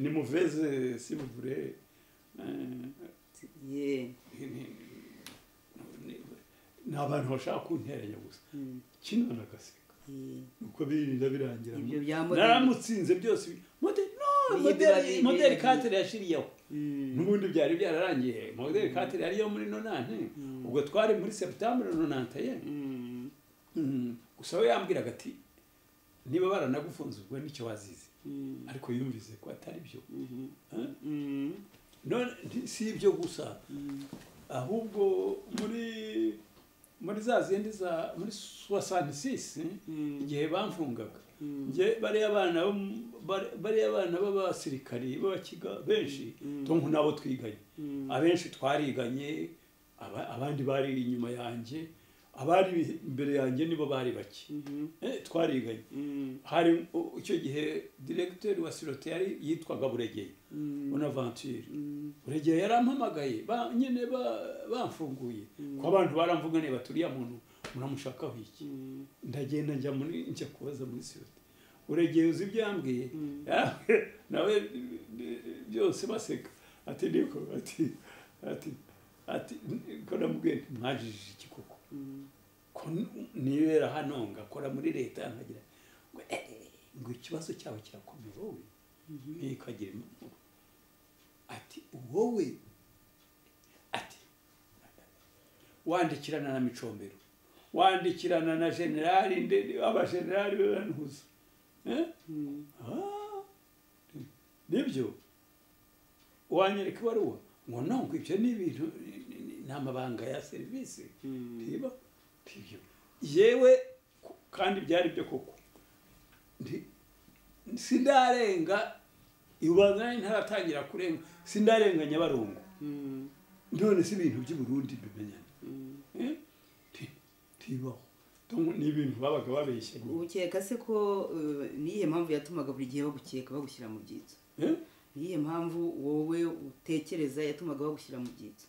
ni muveze si muvure ni abantu bashaka kunteranya gusa kino nagaseka uko birinda birangira Ibyo bya modeli. naramutsinze byose modeli no Niyo modeli biba modeli bibereye. kateri yashiriyeho n'ubundi byari byararangiye modeli kateri yariyo muri nonante ubwo twari muri seputambure nonante ye Mm. gusa we yambwiraga ati niba baranagufunze ubwo nicyo wazize ariko yumvise ko atari byo Eh? none nti- si ibyo gusa ahubwo muri muri za zindi za muri soixante six igihe bamfungaga nge bariya bana bo mu- bari- bariya bana b'abasirikari b'abakiga benshi tonko nabo twiganye abenshi twariganye aba- abandi bari inyuma yanjye abari imbere yanjye nibo bari bake Eh, twariganye hari u- icyo gihe diregiteri wa sirote yari yitwaga buregeye bonaventure buregeye yarampamagaye ba- nyine ba- bamfunguye ko abantu baramvuga niba turiya muntu muramushakaho iki ndagenda njya muri njya kubaza muri sirote buregeye uzi ibyo yambwiye nawe eh, byose baseka ati niko ati ati ati ko namubwiye nti, mwajijije iki koko ko n- nibera hano ngakora muri leta nkagira ngo "Eh, eh, ngo ikibazo cyawe kirakomeye wowe ntikagire impamvu ati wowe ati wandikirana na micombero wandikirana na generali ndende abagenerali barantuza Eh? Ah, nibyo wanyereka ibaruwa ngo nongo ibyo ni ibintu ni- ni- ni- ni amabanga ya serivisi ntiba ntibyo yewe ku- kandi byari byo koko Nti- sindarenga ubanza nari ntaratangira kurenga sindarenga nyabarongo none si ibintu by'i Burundi bimenyana Eh? Nti- ntibaho Tom- ni ibintu babaga babeshye ubukeka se ko eh, niyihe mpamvu yatumaga buri gihe bagukeka bagushyira mu byitso Eh? niyihe mpamvu wowe utekereza yatumaga bagushyira mu byitso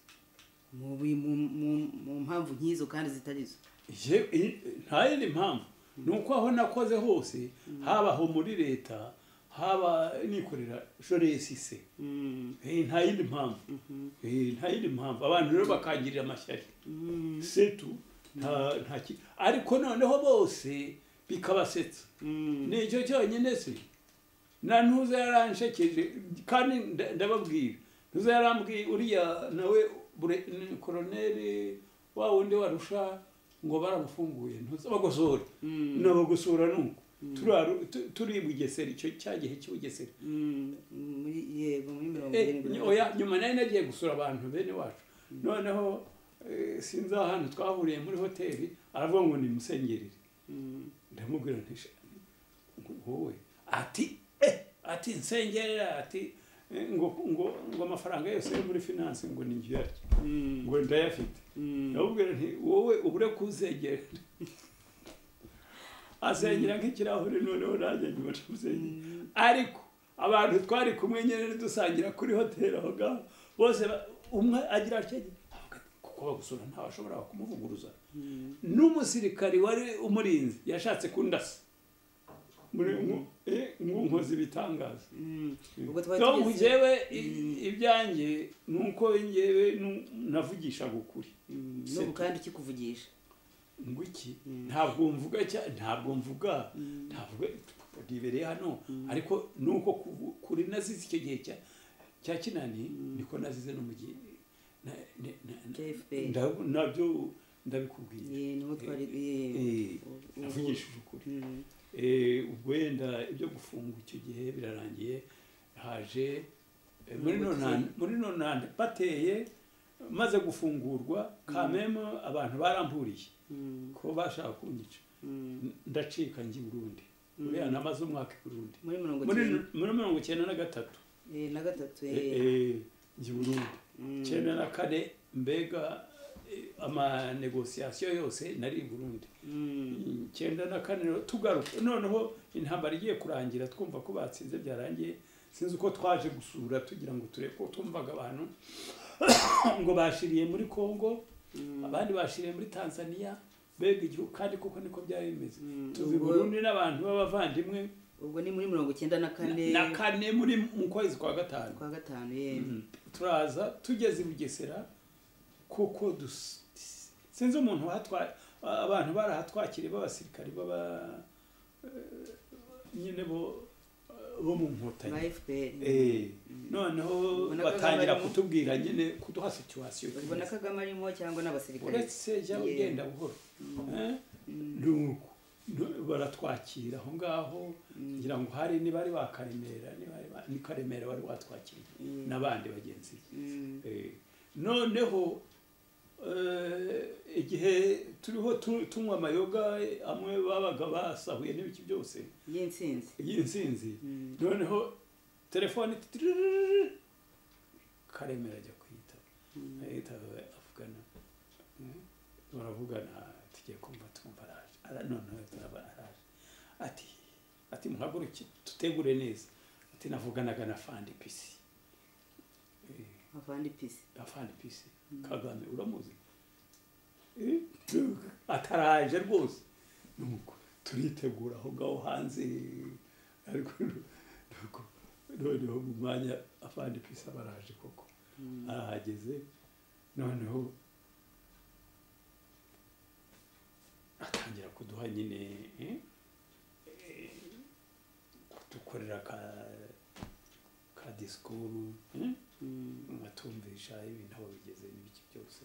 mu bi- mu- mu- mu mpamvu nk'izo kandi zitari zo Je- i- nta yindi mpamvu ni uko aho nakoze hose habaho muri leta haba nikorera joresise nta yindi mpamvu Eh, nta yindi mpamvu abantu rero bakangirira amashyari setu nta nta ki- ariko noneho bose bikabasetsa ni icyo cyonyine se na ntuza yaranshekeje kandi nda- ndababwira ntuza yarambwiye uriya nawe bure- ni koroneri wa wundi warusha ngo baramufunguye ntuza bagosora nabagosora nuko Turaru- tu- turi i bugesera icyo cya gihe cy'i bugesera muri yego muri mirongo Eh, irindwi na nyo- oya nyuma nari nagiye gusura abantu bene wacu noneho eh, sinzi ahantu twahuriye muri hoteli aravuga ngo nimusengerere ndamubwira nti "Sha, ngo wowe ati eh, ati nsengerera ati eh, ngo ngo ngo amafaranga yose yo muri finance ngo ni njye yaryo ngo ndayafite ndamubwira nti wowe ubure kuzegera asengera nk'ikirahure noneho nanjye nyuma ndamusengera ariko abantu twari kumwe nyine dusangira kuri hoteli aho ngaho bose ba- umwe agira atya kuko bagusura ntawashobora kumuvuguruza n'umusirikari wari umurinzi yashatse kundasa muri mu- eh, mu nkozi ibitangaza Mm. ubwo twari tom tugeze- njyewe i- ibyanjye ni uko njyewe nu- navugishaga ukuri Mm, n'ubu kandi ukikuvugisha ngo iki ntabwo mvuga cyane ntabwo mvuga ntabwo ribereye hano ariko nuko kuvu- kuri nazize icyo gihe cya cya kinani niko nazize no mu gihe na- na- na- Cya FPR. nda- nabyo ndabikubwira ye niho twari Eh, ye navugishije ukuri Mm, Eh, ubwo wenda ibyo gufungwa icyo gihe birarangiye haje eh, muri nonane muri nonane bateye maze gufungurwa kamemo abantu baramburiye mm, ko bashaka kunyica mm. ndacika njye i burundi uriya namaze umwaka i burundi muri mirongo muri icyenda muri mirongo icyenda na gatatu Eh, na gatatu eh, eh. eh, njye i burundi Mm, icyenda na kane mbega eh, amanegosiyasiyo yose nari i burundi mm, icyenda na kane rero tugaruka noneho intambara igiye kurangira twumva ko batsinze byarangiye sinzi uko twaje gusura tugira ngo turebe ko twumvaga abantu ngo bashiriye muri congo mm, abandi bashiriye muri tanzania mbega igihugu kandi koko niko byari bimeze Mm, tuzi ubwo- burundi n'abantu b'abavandimwe ubwo ni muri mirongo icyenda na kane na kane muri mu kwezi kwa gatanu kwa gatanu ye Mm. turaza tugeze i bugesera kuko dus- sinzi umuntu hatwaye abantu barahatwakiriye b'abasirikari baba eh, nyine bo bo mu ba nkotanyi fpr Eh, noneho Ubona ko batangira barimo- kutubwira nyine kuduha situwasiyo ubona kagame arimo cyangwa n'abasirikare uretse jya Yeah. ugenda buhoro Eh? nuko Nu- baratwakira aho ngaho ngira ngo hari niba ari ba karemera niba ari ba- ni karemera wari watwakiriye Mm. n'abandi bagenzi be Mm, Eh, noneho eh, igihe turiho tu- tunywa amayoga eh, amwe babaga basahuye n'ibiki byose y'intsinzi y'insinzi Mm. noneho telefone tiririri, karemera ajya kwita ahita avugana Eh, baravugana tugiye kumva twumva araje Ara- noneho turaba araje ati ati muhaguruke tutegure neza ati navuganaga na fandi pisi Eh, avandi pisi afandi pisi kagame uramuzi Eh, ataraje rwose nuko turitegura aho ngaho hanze ariko nuko noneho mu mwanya afandi pisi aba araje koko arahageze noneho atangira kuduha nyine eh, eh, kudukorera ka ka disikuru eh? Mm, atumvisha ibintu aho bigeze n'ibiki byose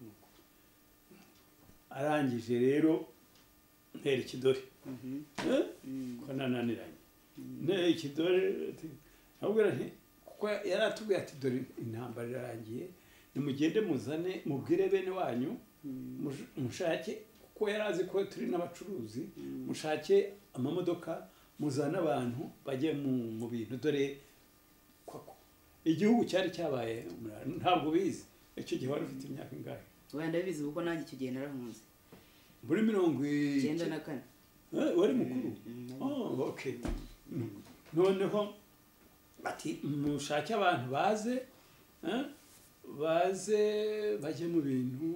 nuko. arangije rero ntera ikidore mhm, eh? mm, ko nananiranye ntera ikidore ati- ndamubwira nti kuko yari atubwiye ati dore intambara irarangiye nimugende muzane mubwire bene wanyu mm, mush- mushake kuko yari azi ko turi n'abacuruzi Mm. mushake amamodoka muzane abantu bajye mu- mu bintu dore kwako igihugu cyari cyabaye umurara. ntabwo bizi icyo gihe wari ufite imyaka ingahe wenda ndabizi kuko nanjye icyo gihe narahunze muri mirongo i- icyenda na kane Eh, wari mukuru Mm, mm. Oh, okay. noneho ati mushake abantu baze eh, baze bajye mu bintu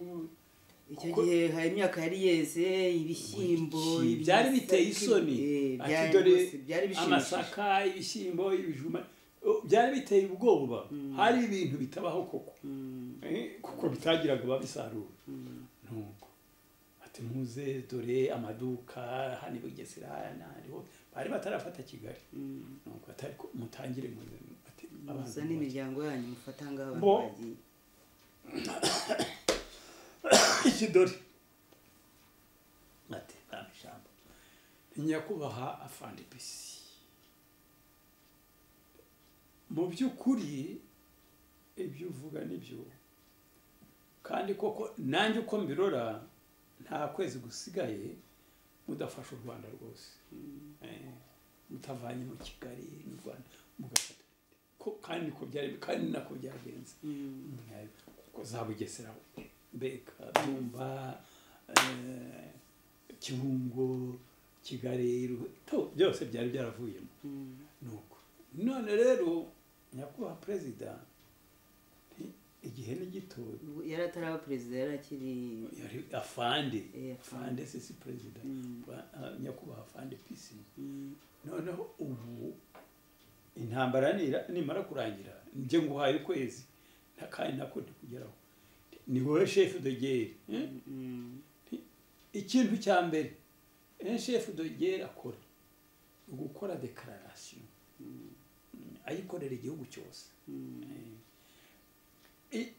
icyo Kuko- gihe hari imyaka yari yeze ibishyimbo Ibiki- byari biteye isoni Eh, Ati, byari dore rwose- byari bishimishije amasaka ibishyimbo ibijuma Oh, byari biteye ubwoba hari ibintu bitabaho koko Mm, Eh, kuko bitagiraga babisarura mm, nuko ati muze dore amaduka hano i bugesera hariho bari batarafata kigali mm. nuko atari ko mutangire muze ati abantu musa n'imiryango yanyu mufata ngaho abantu Bo. bagiye ikidori ati nta ijambo ni nyakubahwa afande pisi mu by'ukuri ibyo uvuga nibyo kandi koko nanjye uko mbirora nta kwezi gusigaye mudafasha u rwanda rwose Eh, mutavanye mu kigali n'u rwanda mugafata Ko- kandi niko byari kandi nako byagenze Mm, kuko za bugesera mbega bumba kibungo kigali Ru- to byose byari byaravuyemo mm, nuko none rero nyakubahwa perezida nti, igihe ni gito ubwo yari ataraba perezida yari akiri yari afande Eh, afande. afande sisi perezida Mm. Ba- ah, nyakubahwa afande pisi Mm, noneho ubu intambara nira- nimara kurangira njye nguhaye ukwezi nta- kandi nako ntikugeraho ni wowe shefu dogeri eh? mm, Nti, ikintu cya mbere enshefu dogere akora gukora dekararasiyo ayikorera igihugu cyose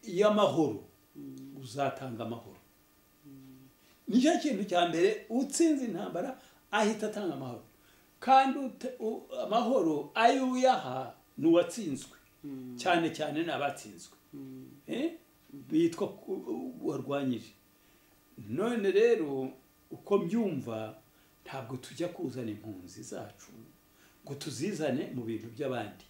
y'amahoro uzatanga amahoro nicyo kintu cya mbere utsinze intambara ahita atanga amahoro kandi ute- u- amahoro ayo uyaha ni uwatsinzwe cyane cyane ni abatsinzwe Eh? bitwa ku- u- warwanyije none rero uko mbyumva ntabwo tujya kuzana impunzi zacu ngo tuzizane mu bintu by'abandi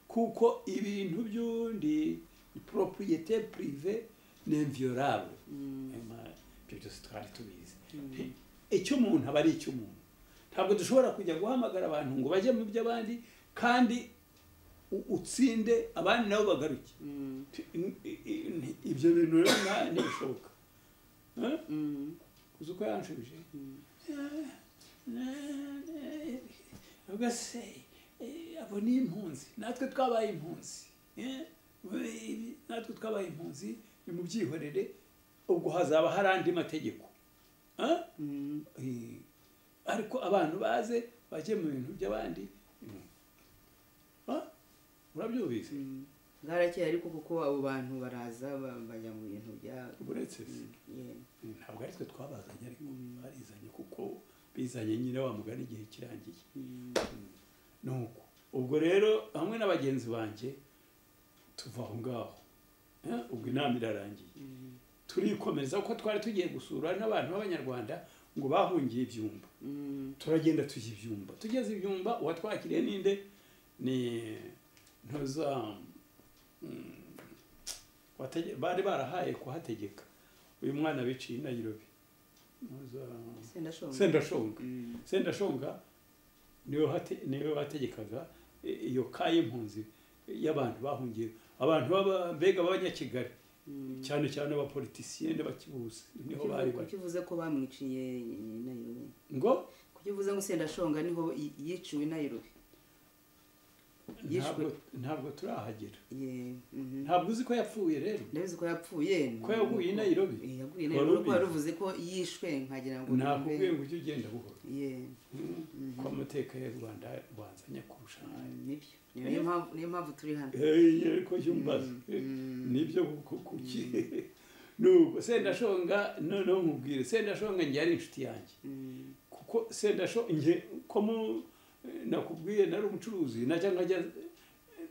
kuko ibintu by'undi propriyete purive ni inviyorable ibyo byose twari tubizi icy'umuntu aba ari icy'umuntu ntabwo dushobora kujya guhamagara abantu ngo bajye mu by'abandi kandi u- utsinde abandi nabo bagaruke ibyo bintu rero nta- ntibishoboka Eh? uzi uko yanshubije ubwo se eh, abo ni impunzi natwe twabaye impunzi Eh, ibi- natwe twabaye impunzi ni mu byihorere ubwo hazaba hari andi mategeko Eh? Eh, ariko abantu baze bajye mu bintu by'abandi Ah, urabyumvise bwarakeye ariko kuko abo bantu baraza ba- bajya mu bintu bya uretse se ye. ntabwo ari twe twabazanye ariko barizanye kuko bizanye nyine wa mugani igihe kirangiye nuko ubwo rero hamwe na bagenzi banjye tuva aho ngaho Eh, ubwo inama irarangiye turikomeza kuko twari tugiye gusura n'abantu b'abanyarwanda ngo bahungiye ibyumba Mm, turagenda tujya ibyumba tugeze ibyumba uwatwakiriye ninde ni ntuza mm, watege- bari barahaye kuhategeka uyu mwana biciye i nayirobi ntuza sendashonga sendashonga Mm, sendashonga niwe wate- niwe wategekaga i- iyo ka y'impunzi y'abantu bahungiye abantu baba- mbega b'abanyakigali mm. cyane cyane abapolitisiye n'abakibuzi niho bari bari kuki uvuze ko bamwiciye i Nairobi ngo kuki uvuze ngo sendashonga niho i- yiciwe i Nairobi Yishwe. ntabwo ntabwo turahagera ye mhm. ntabwo uzi ko yapfuye rero ndabizi ko yapfuye Ko yaguye i Nairobi? Eh, yaguye i Nairobi Wari kuko wari ubizi? uvuze ko yishwe nkagira ngo nakubwiye numve. ngo ujye ugenda buhoro ye ko amateka y'u rwanda rwanzanya kurusha mm, nayo nibyo niyo mpamvu niyo mpamvu turi hano Hey, ariko jya umbaza Eh, mm. nibyo kuko kuki nuko sendashonga noneho nkubwire sendashonga njye yari inshuti yanjye Mm, kuko sendashonga njye ko mu- nakubwiye nari umucuruzi najya nkajya eh,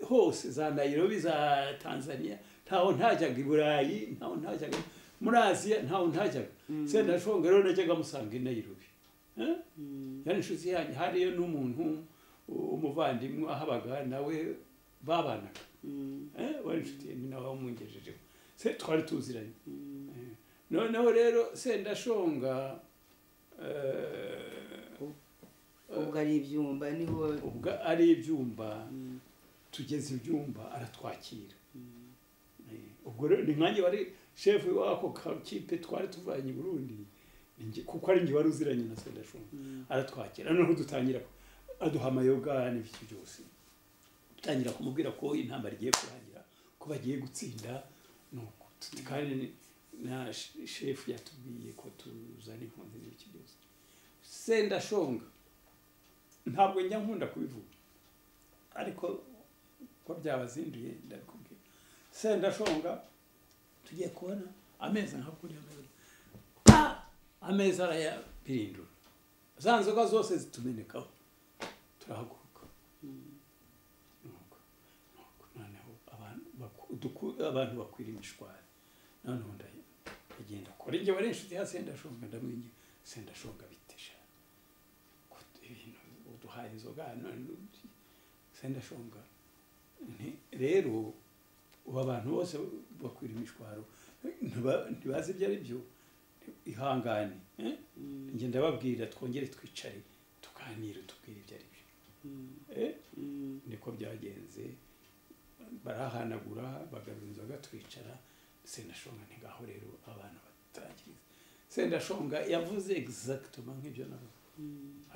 hose za nayirobi za tanzania ntaho ntajyaga i burayi ntaho ntajyaga muri aziya ntaho ntajyaga sendashonga rero najyaga musanga i nayirobi Eh? mm, yari inshuti yanjye hariyo n'umuntu umuvandimwe ahabaga nawe babanaga mm, Eh, wari inshuti yanjye nawe wamungejejeho se twari tuziranye mm. Eh, noneho rero sendashonga eh, ubwo ari ibyumba niho ubwo ari ibyumba Mm, tugeze ibyumba aratwakira mm, Eh, ubwo rero ni nkanjye wari shefu w'ako kakipe twari tuvanye i burundi Ni njye- kuko ari njye wari uziranye na sendashonga mm, aratwakira noneho dutangira aduha amayoga n'ibiki byose dutangira kumubwira ko intambara igiye kurangira ko bagiye gutsinda nuko Tuti- kandi ni- na sh- shefu yatubwiye ko tuzana impunzi n'ibiki byose sendashonga ntabwo njya nkunda kubivuga ariko ko byabazinduye ndabikubwira sendashonga tugiye kubona ameza ntabwo uriya ameza Ah! ameza arayapirindura za nzoga zose zitumenekaho turahaguruka Nuko, nuko, noneho abantu baku- duku- abantu bakwira imishwari noneho nda- ndagenda kora njye wari inshuti ya sendashonga ndamwingira sendashonga bitesha ibintu uduhaye inzoga none sendashonga Nti, rero ubu abantu bose bakwira imishwaro ntiba- ntibazi ibyo ari byo ihangane eh? mm, njye ndababwira twongere twicare tuganire tubwire ibyo ari byo mm, Eh, mm. niko byagenze barahanagura bagarura inzoga twicara sendashonga ntigaho rero abana batangiza sendashonga yavuze egizagitoma nk'ibyo navuze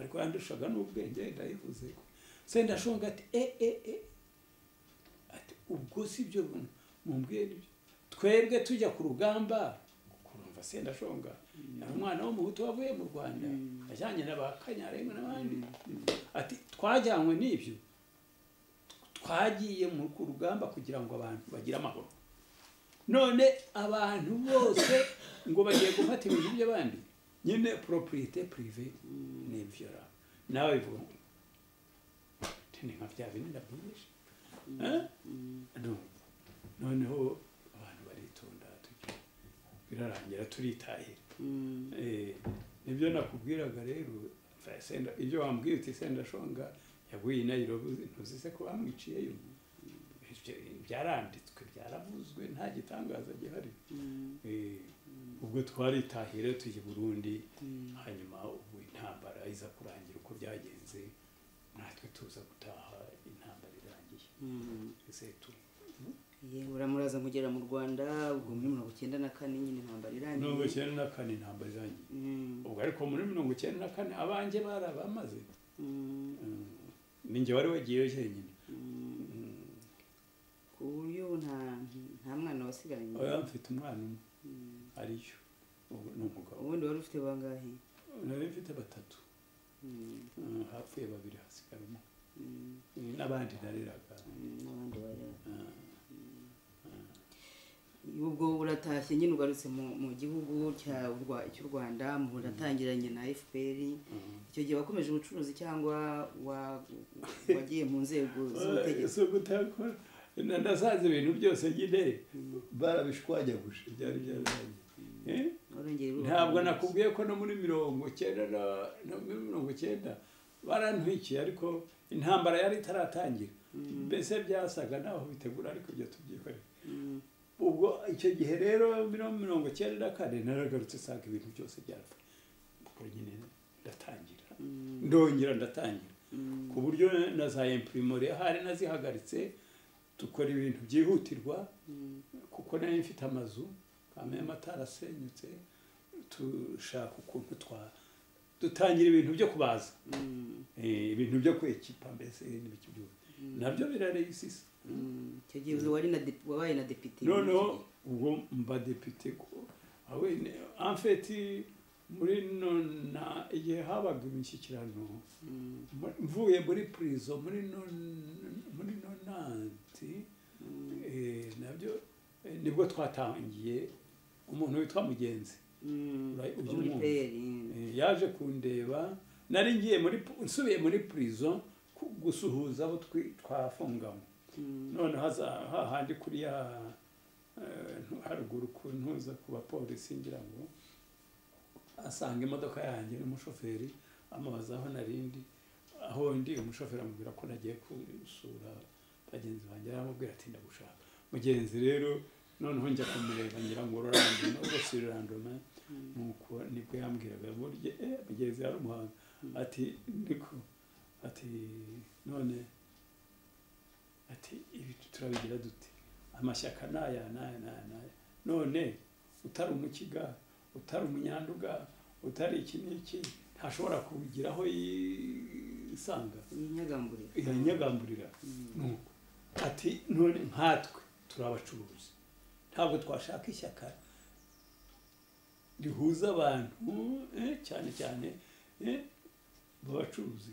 ariko yandushaga n'ubwenge ndayivuze sendashonga ati e e e ati ubwo si byo mumbwire ibyo twebwe tujya ku rugamba kurumva numva sendashonga hari umwana w'umuhutu wavuye mu rwanda ajyanye n'abakanyarengwa n'abandi ati twajyanywe n'ibyo twagiye mu ku rugamba kugira ngo abantu bagire amahoro none abantu bose ngo bagiye gufata ibintu by'abandi nyine propriete prive ni imviyora nawe bivuga ngo ni nka bya bindi ndabwirisha noneho abantu baritonda tujya birarangira turitahira Eh, nibyo nakubwiraga rero nza- senda- ibyo wambwiye uti sendashonga yaguye i nayirobi ntuzi se ko bamwiciyeyo Ibyo byaranditswe byaravuzwe nta gitangaza gihari Eh, ubwo twaritahira tujya i burundi hanyuma ubwo intambara iza kurangira uko byagenze natwe tuza gutaha intambara irangiye ese tu yewe uramuraza mugera mu rwanda ubwo muri mirongo icyenda na kane nyine intambara mirongo irangiye icyenda na kane intambara irangiye Mm, ubwo ariko muri mirongo icyenda na kane abanjye barabamaze mm, ninjye wari wagiyeyo jyenyine mm. Mm, ku buryo ubu nta nta mwana wasigaranye oya mfite umwana umwe Mm. ariyo ubu ni umugabo ubundi wari ufite bangahe nari mfite batatu Mm, Mm, hapfuye babiri hasigara umwe mm, Mm, n'abandi nareraga mm, n'abandi bari Ah, ubwo uratashye nyine ugarutse mu mu gihugu cya- cy'u rwanda muratangiranye na fpr mm. icyo gihe wakomeje ubucuruzi cyangwa wa- wagiye mu nzego z'ubutegetsi si ugutakora Na- nasanze ibintu byose nyine barabishwanyaguje byari byararangiye Eh? warongera urubaka ntabwo ubuyobozi. nakubwiye ko no muri mirongo icyenda na no muri mirongo icyenda barantwikiye ariko intambara yari itaratangira mbese byasaga naho bitegura ariko ibyo tubyikoreye Mm, ubwo icyo gihe rero muri mirongo icyenda na kane naragarutse nsanga ibintu byose byapfa ubwo nyine ndatangira mm, ndongera ndatangira mm, ku buryo na za imprimori hari nazihagaritse dukora ibintu byihutirwa mm, kuko nari mfite amazu kamwe atarasenyutse dushaka ukuntu twa dutangira ibintu byo kubaza mm, Eh, ibintu byo kwekipa mbese n'ibiki byose nabyo biraregisisa mm. icyo gihe wari na dep- wabaye na depite noneho ubwo mba depite ko awe ne- en fait muri nona igihe habaga imishyikirano Mm, mu- mvuye muri prison muri non- muri nonanti mm, eh, nabyo eh, nibwo twatangiye umuntu witwa mugenzi mm. Ura- Wo ujya muri umwumva. PL, Eh, yaje kundeba nari ngiye muri nsubiye muri prison ku- gusuhuza abo twi- twafunganywe mm, none haza hahandi kuri ya eh, ntu- haruguru ku ntuza ku bapolisi ngira ngo asanga imodoka yanjye n'umushoferi amubaza aho narindi aho ndi umushoferi amubwira ko nagiye gusura bagenzi banjye aramubwira ati ndagushaka mugenzi rero noneho njya kumureba ngira ngo rurandoma rwose rurandoma mm, nuko nibwo yambwiraga burya eh mugenzi yari umuhanga ati niko ati none ati ibi turabigira dute amashyaka n'aya n'aya n'aya n'aya none utari umukiga utari umunyanduga utari iki n'iki ntashobora kugira aho yisanga inyagamburiro iranyagamburira nuko ati none nkatwe turi abacuruzi ntabwo twashaka ishyaka rihuza abantu eh, cyane cyane eh, b'abacuruzi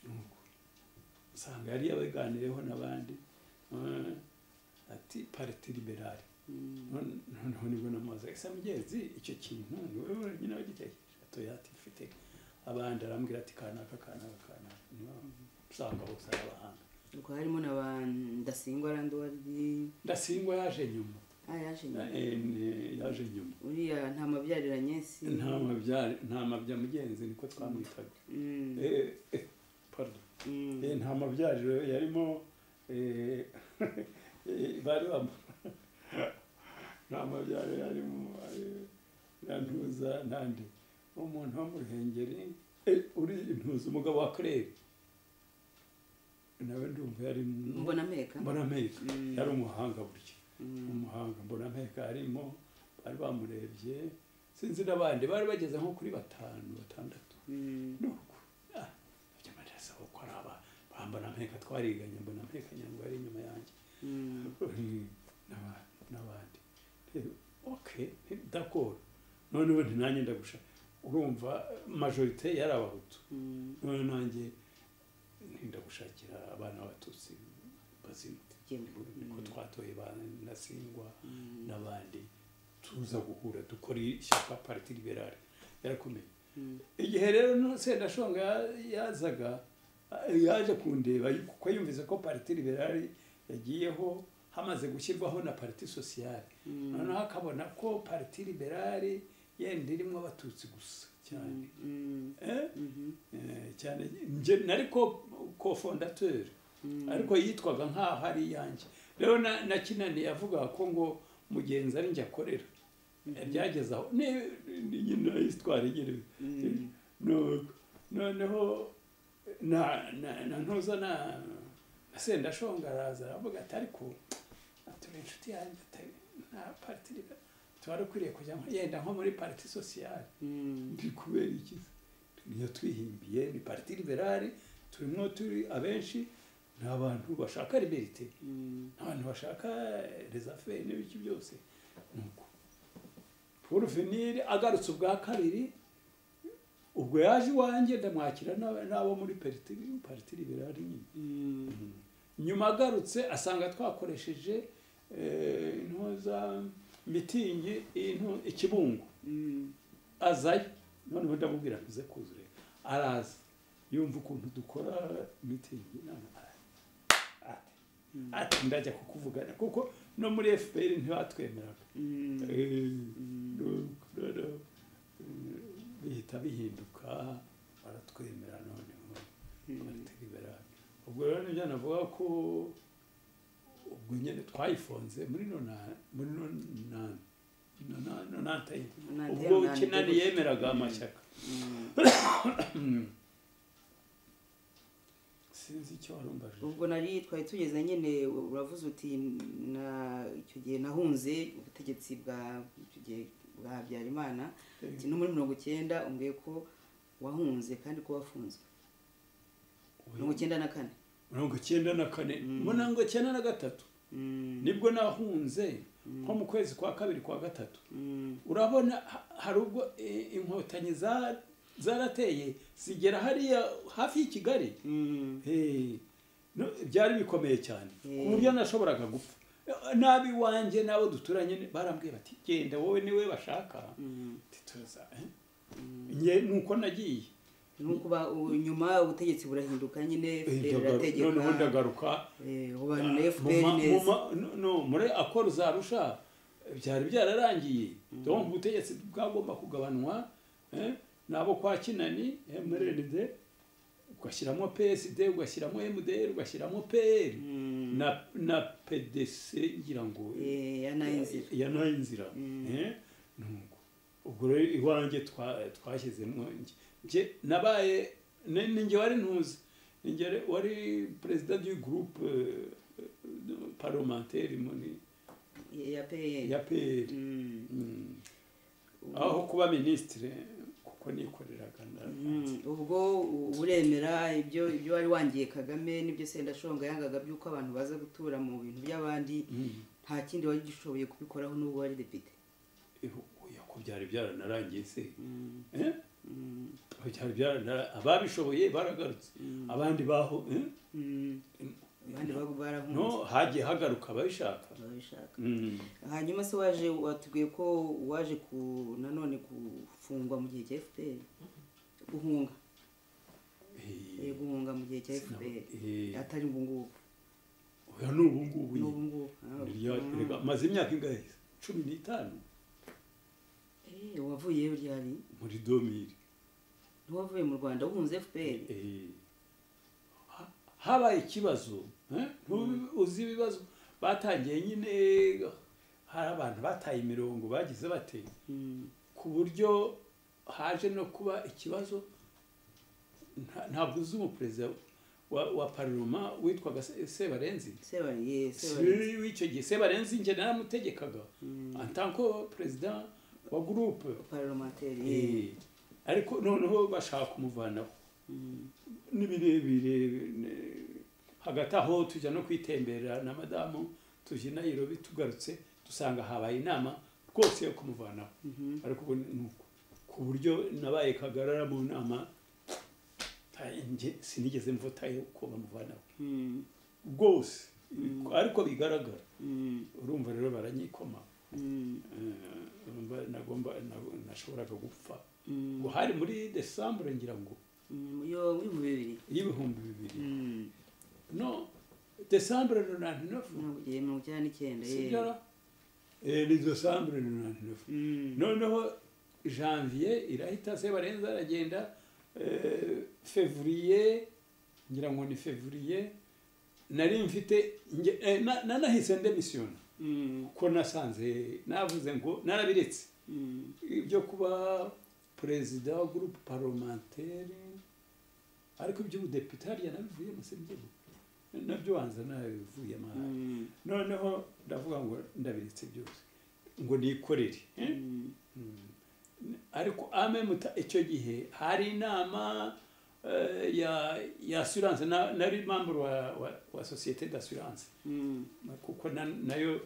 nuko usanga yari yabaganiyeho n'abandi eh, ati parite liberale Mm, None- noneho nibwo namubaza ese mugenzi icyo kintu ni wowe wenyine wagitekereje atoya ati mfite abandi arambwira ati kanaka kanaka kanaka niyo usanga bose ari abahanga ubwo harimo na ba ndasingwa randi wari ndasingwa yaje nyuma ah, yaje nyuma. Eh, ne- yaje nyuma uriya nta mabyarira nyesi nta mabya- nta mabya mugenzi niko twamwitaga Mm, Eh, eh, pardon. mm, Eh, nta mabyariro yarimo eh, eh, bari bamu nta mabyariro yarimo eh, na ntuza nandi umuntu wo mu ruhengeri eh, uri intuza umugabo wa claire nawe ndumva yari mu- mbona mpeka mbona ameka Mm, yari umuhanga burya mm, umuhanga mbonampeka arimo bari bamurebye sinzi n'abandi bari bageze nko kuri batanu batandatu mm, nuko ah, bajya barasaba ko ari aba ba mbonampeka twariganye mbonampeka nyango yari inyuma yanjye mm, n'aba- n'abandi Eh, ok eh, d'accord none ubu nanjye ndagusha urumva majorite yari abahutu Mm, none nanjye ndagushakira abana b'abatutsi bazima Jembe. niko Mm, twatoye ba nasingwa mm, n'abandi tuza guhura dukora ishyaka pariti liberale yarakomeye mm, igihe rero no sendashonga yazaga yaje kundeba kuko yumvise ko pariti liberale yagiyeho hamaze gushyirwaho na pariti sosiyale mm, noneho akabona ko pariti liberale yenda irimo abatutsi gusa cyane mm, Eh? mhm, Eh, cyane nje nari ko kofondateri mm, ariko yitwaga nk'aho ari iyanjye rero na- na kinani yavugaga ko ngo mugenzi ari njye akorera byageze aho ni ni nyina isitwara igira mm, No- noneho na na na ntuza na na sendashonga araza aravuga ati ariko aturi inshuti yanjye atari nta pariti tuba dukwiriye kujya nko- yenda nko muri pariti sosiyale mm, ndi kubera iki niyo twihimbiye ni pariti liberale turimo turi abenshi ni abantu bashaka liberite mm, abantu bashaka rezaferi n'ibiki byose nuko paul venire agarutse ubwa kabiri ubwo yaje iwanjye ndamwakira n'aba- n'abo muri pariti pariti liberale nyine mm, nyuma agarutse asanga twakoresheje eh, intuza mitingi intu- ikibungo mm, azayo noneho ndamubwira ntuze kuzure araza yumva ukuntu dukora mitingi none araza. Ati, ati ndajya kukuvugana kuko no muri fpr ntibatwemeraga mm, Eh, nuko rero, eh, bihita bihinduka baratwemera noneho mm, baratuliberali ubwo rero nibyo navuga ko ubwo nyine twayifunze muri nona- muri nonani nonani- nonantayine Nonantayine, ubwo nonantayine kinani gusa. yemeraga amashyaka mm. sinzi icyo warumbaje ubwo nari twari tugeze nyine uravuze uti na- icyo gihe nahunze ubutegetsi bwa icyo gihe bwa habyarimana uti no muri mirongo icyenda umbwiye ko wahunze kandi ko wafunzwe mirongo icyenda na kane mirongo icyenda na kane Mm. mirongo icyenda na gatatu Mm, nibwo nahunze nko mu kwezi kwa kabiri kwa gatatu mm, urabona ha- hari ubwo eh, inkotanyi za- zarateye zigera hariya hafi y'i kigali mm, Eh, no- byari bikomeye cyane Eh. ku buryo nashoboraga gupfa nabi wanjye n'abo duturanye ni- barambwiye bati genda wowe niwe bashaka mm, Ati, "Tuza, eh?" mm. Nge nuko nagiye nuko ba- u- nyuma ubutegetsi burahinduka nyine Eh, fpr ndagaru- irategeka noneho ndagaruka eh, ubana na fpr Muma- neza muma- no- no, muri akora zarusha byari byararangiye donc ubutegetsi bwagomba kugabanwa eh, n'abo kwa kinani mrnd ugashyiramo psd ugashyiramo mdr ugashyiramo pr Mm, na na pdc ngira ngo eh, yanaye inzira ya nayo inzira Mm. eh, nuko ubwo rero iwanjye twa- twashyizemo nge- nge nabaye ni ni nge wari ntuzi ni nge re- wari perezida du groupe eh, eh, parlementaire muri ya pr ya pr Mm, Mm. ubu- aho kuba minisitire kuko nikoreraga na- Mm, ubwo u- uremera ibyo ibyo wari wangiye kagame nibyo sendashonga yangaga by'uko abantu baza gutura mu bintu by'abandi Mm. nta kindi wari ugishoboye kubikoraho n'ubwo wari depite Eh, oya, ko byari byaranarangiye se Mm, eh? mm, byari byaranara- ababishoboye baragarutse Mm. abandi baho eh? mm. abandi bago barahunze no hagiye hagaruka ababishaka babishaka Mm. hanyuma se waje watubwiye ko waje ku nanone gufungwa mu gihe cya fpr guhunga eh, Eh, guhunga mu gihe cya fpr Eh, atari ubu ngubu oya ni ubu ngubu ni ubu nyine. ngubu Ah, Niryo- mm. rega, maze imyaka ingahe cumi n'itanu Eh, wavuyeyo ryari muri domiri ntiwavuye mu rwanda wunze fpr Eh, ha- habaye ikibazo eh? Ntuzi- uzi ibibazo batangiye nyine hari abantu bataye imirongo bagize bate Mm, ku buryo haje no kuba ikibazo nta- ntabwo uzi umuperezida wa, wa paroma witwaga Se- sebarenzi sebari ye sebari Si- w'icyo gihe sebarenzi njye naramutegekaga Mm. en tant que perezida wa groupe parlementaire ye Eh, ariko noneho bashaka kumuvanaho Mm, ni birebire ne- hagati aho tujya no kwitembera na madamu tujya i nairobi tugarutse dusanga habaye inama rwose yo kumuvanaho Mhm. ariko ubu ni uko ku buryo nabaye kagarara mu nama nta- nge- sinigeze mvuta yuko bamuvanaho Mm, rwose ariko bigaragara mm, urumva rero baranyikoma mm, Eh, urumva nagomba na- nashoboraga gupfa mm. ngo hari muri desambure ngira ngo Mm, yo muri mu bibiri y'ibihumbi bibiri Mm, no desambure nonante nefu mirongo icyenda mirongo icyenda n'icyenda yewe. sibyo ni desambure nonante nefu Mm, noneho janvier irahita sebarenza aragenda eh, fevrier ngira ngo ni fevrier nari mfite nge- eh, na- nanahise ndemisiyona mm, kuko nasanze navuze ngo narabiretse mm, ibyo kuba perezida wa gurupe paromanteri ariko iby'ubudepite harya nabivuyemo sibyo nabyo wanza nabivuyemo hariya. mm, noneho ndavuga ngo ndabiretse byose ngo nikorere eh? mm, ariko amemuta icyo gihe hari inama eh, ya ya assurance na- nari membre wa, wa, wa societe d'assurance mm, kuko na- nayo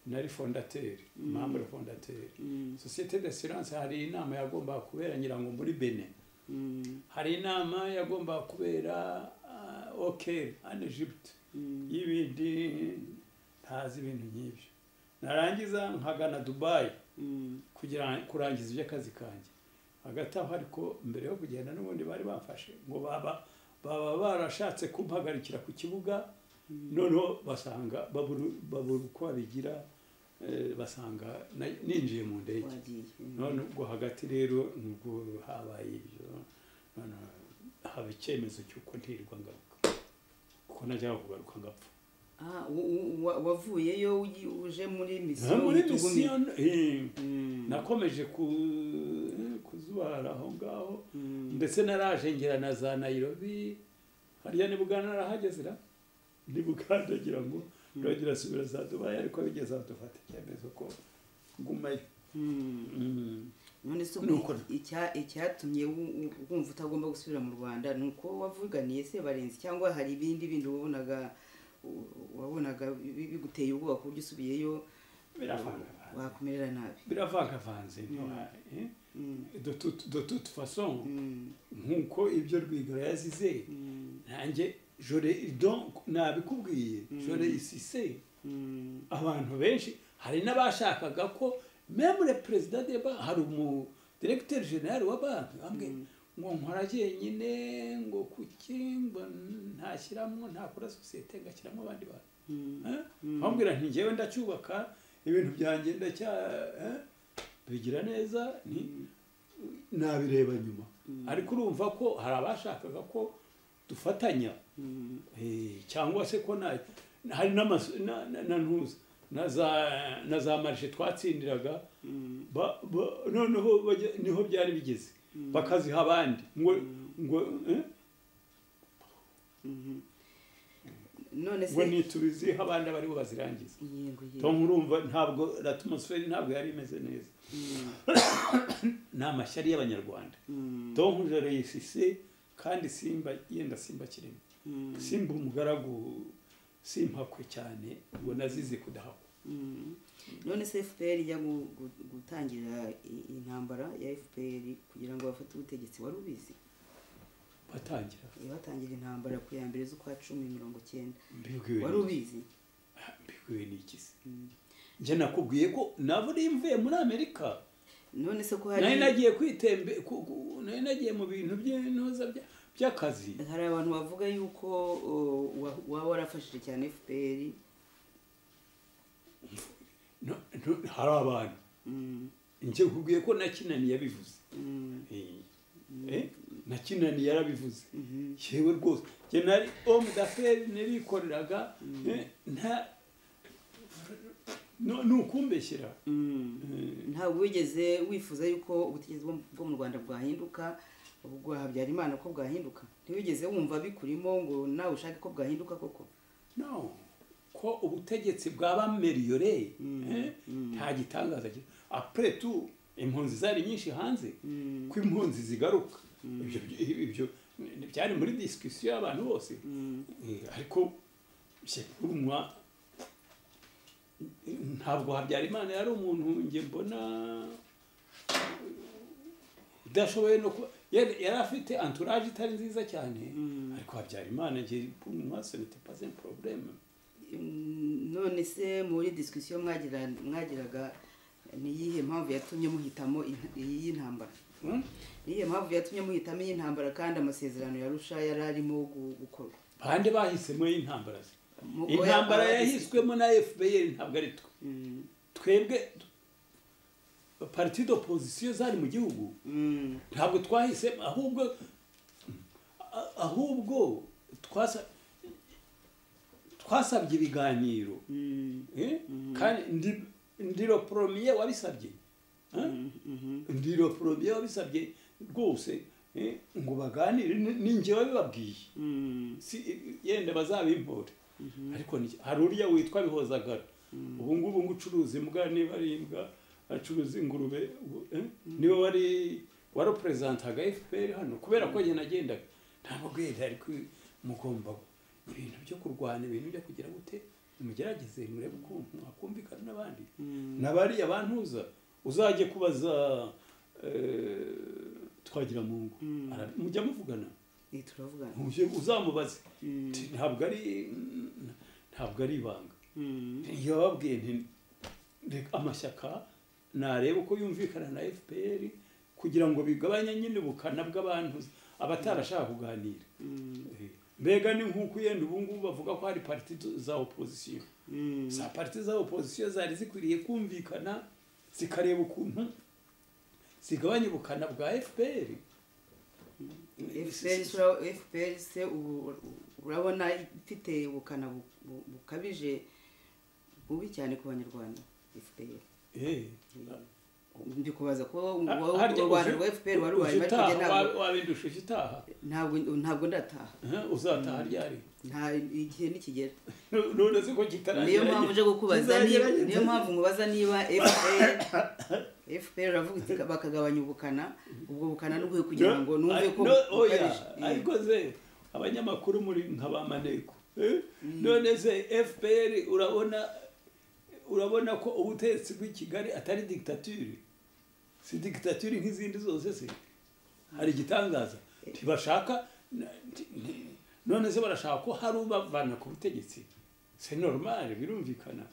nari fondateur Mm. membre fondateur mm, societe d'assurance hari inama yagombaga kubera ngira ngo muri Benin mm, hari inama yagombaga kubera uh, OK en Egypte mm, y'ibindi ntazi ibintu nk'ibyo narangiza nkagana Dubai mm, kugira kurangiza iby'akazi kanjye hagati aho ariko mbere yo kugenda n'ubundi bari bamfashe ngo baba baba barashatse kumpagarikira ku kibuga noneho basanga babura babura uko babigira eh, basanga na- ninjiye mu ndege wagiye. Mm, none ubwo hagati rero nubwo habaye ibyo none haba icyemezo cy'uko ntirirwa ngaruka kuko najyaga kugaruka ngapfa ah, u- u- wa- wavuyeyo ugi- uje muri Ah, misiyo muri yitugumiye. misiyo eh, Mm, nakomeje ku- kuzubara aho ngaho mm, ndetse naraje ngera na za nayirobi hariya ni bugana narahageze ra ni buganda ngira ngo nuragira asubira za dubayi ariko bigeze aho dufata icyemezo ko ngumayo mm. Mm. none se Ni uko- icya- icyatumye wu- wu- wumva utagomba gusubira mu rwanda ni uko wavuganiye sebarenzi cyangwa hari ibindi bindi wabonaga u- wabonaga bi- biguteye ubwoba ku buryo usubiyeyo biravangavanze wakumerera nabi biravangavanze ntiwa- eh? Mm, de toute- de toute façon mm, nk'uko ibyo rwigara yazize mm, nanjye jore donc nabikubwiye Mm. jore isise mm, abantu benshi hari n'abashakaga ko memure perezida de banki hari umu diregiteri generali wa banki bamwe Mm. ngo nkora jyenyine ngo kuki ngo ntashyiramo ntakora sosiyete ngashyiramo abandi bantu mm, Eh? Mm. bambwira nti ngewe ndacyubaka ibintu byanjye ndacya eh? bigira neza ni nabireba nyuma ariko urumva ko hari abashakaga ko dufatanya mm, Eh, cyangwa se ko na hari n'amazu- na- na- na ntuza na za na za marishe twatsindiraga mm, ba- ba- noneho bajya- niho byari bigeze bakaziha abandi ngo ngo eh, mhm. none ngo se nitubizihe abandi abaribo bazirangiza yego yego tom urumva ntabwo atmosfere ntabwo yari imeze neza Mm, ni amashyari y'abanyarwanda mm, tom joro yisise kandi simba yenda simba kirimo mm, simba umugaragu simpakwe cyane ngo nazize kudahakwa mm. none se fpr ijya gu- gu- gutangira i- intambara ya fpr kugira ngo bafate ubutegetsi wari ubizi batangira batangira intambara ku ya mbere z'ukwa cumi mirongo cyenda mbibwiwe wari n'iki? ubizi mbibwiwe n'iki se Mm. njye nakubwiye ko nabo uri mvuye muri amerika none se ko hari nari nagiye kwitembe ku- ku- nari nagiye mu bintu by'intuza bya- by'akazi hari abantu bavuga yuko o, wa- waba warafashije cyane fpr No- no- hari abantu Mm, njye nkubwiye ko nakinani yabivuze mm, Eh, eh, nakinani yarabivuze mhm, yewe rwose njye nari homme d'affaires narikoreraga eh, nta no- ni ukumbeshyira mm. Eh, ntabwo wigeze wifuza yuko ubutegetsi bwo- bwo mu rwanda bwahinduka ubwo habyara imana ko bwahinduka ntiwigeze wumva bikurimo ngo nawe ushake ko bwahinduka koko no ko ubutegetsi bwaba meriyore Mm, eh, mm. nta gitangaza kiri apure tu impunzi zari nyinshi hanze Mm, ko impunzi zigaruka ibyo ibyo ni- byari muri disikisiyo y'abantu bose mm, Eh, ariko jye urumwa ntabwo habyarimana yari umuntu njye mbona udashoboye no kuba yari yari afite anturaje itari nziza cyane ariko habyarimana njye mwase nite pas un problème Mm, none se muri discussion mwagira mwagiraga ni iyihe mpamvu yatumye muhitamo in- iyi ntambara Hmm? ni iyihe mpamvu yatumye muhitamo iyi ntambara kandi amasezerano yarusha yari arimo gu- gukorwa bande bahisemo y'intambara ze Mu- intambara oya, yahiswemo na FPR ntabwo ari twe Mm, twebwe parti d'opposition zari mu gihugu mm, ntabwo twahisemo ahubwo a- ahubwo twasa twasabye ibiganiro mm, Eh? kandi ndi- ndiro poromiye wabisabye Eh? mm, mhm, ndiro poromiye wabisabye rwose eh, ngo baganire ni- ni njyewe bababwiye mm, si yenda bazabimpore ariko ni- hari uriya witwa bihozagara ubu ngubu ngo ucuruza imbwa niba ari imbwa acuruza ingurube ubu, eh, niwe wari waroperezantaga fpr hano kubera ko njye nagendaga ntabwo bwenda ariko mugomba ibintu byo kurwana ibintu byo kugira gute mugerageze murebe ukuntu mwakumvikana n'abandi mm, na bariya bantuza uzajye kubaza eh, twagira mu ngo Mm. mujya muvugana ni turavugana uje uzamubaze Mm, Ti- ntabwo ari mm, ntabwo ari ibanga mm, iyo babwiye nti reka amashyaka nareba uko yumvikana na fpr kugira ngo bigabanye nyine ubukana bw'abantu abatarashaka kuganira mm, Eh, mbega ni nk'uko yenda ubu ngubu bavuga ko hari pariti za opozisiyo mm, za pariti za opozisiyo zari zikwiriye kumvikana zikareba ukuntu zigabanya ubukana bwa fpr FPR isura- FPR se ubu urabona ifite ubukana bu- bu- bukabije bubi cyane ku banyarwanda FPR Eh, ndikubaza ko wowe harya u Rwanda uje- rwa FPR wari urwaye uje ariko njye utaha, ntabwo- wa- wabindusha uje utaha ntabwo ntabwo ndataha Eh, uzataha ryari nta igihe nikigera none se ko kitaragira niyo mpamvu uje kukubaza niba Kizagerageza. niyo mpamvu nkubaza niba FPR FPR uravuga iti bakagabanya ubukana ubwo bukana n'ubwo kugira ngo numve ko No, oya, bukabije. ariko se abanyamakuru muri nka ba maneko eh? none se fpr urabona urabona ko ubutegetsi bw'i kigali atari dictature si dictature nk'izindi zose se hari igitangaza ntibashaka na- nti- nti- none se barashaka ko hari ubavana ku butegetsi se normal birumvikana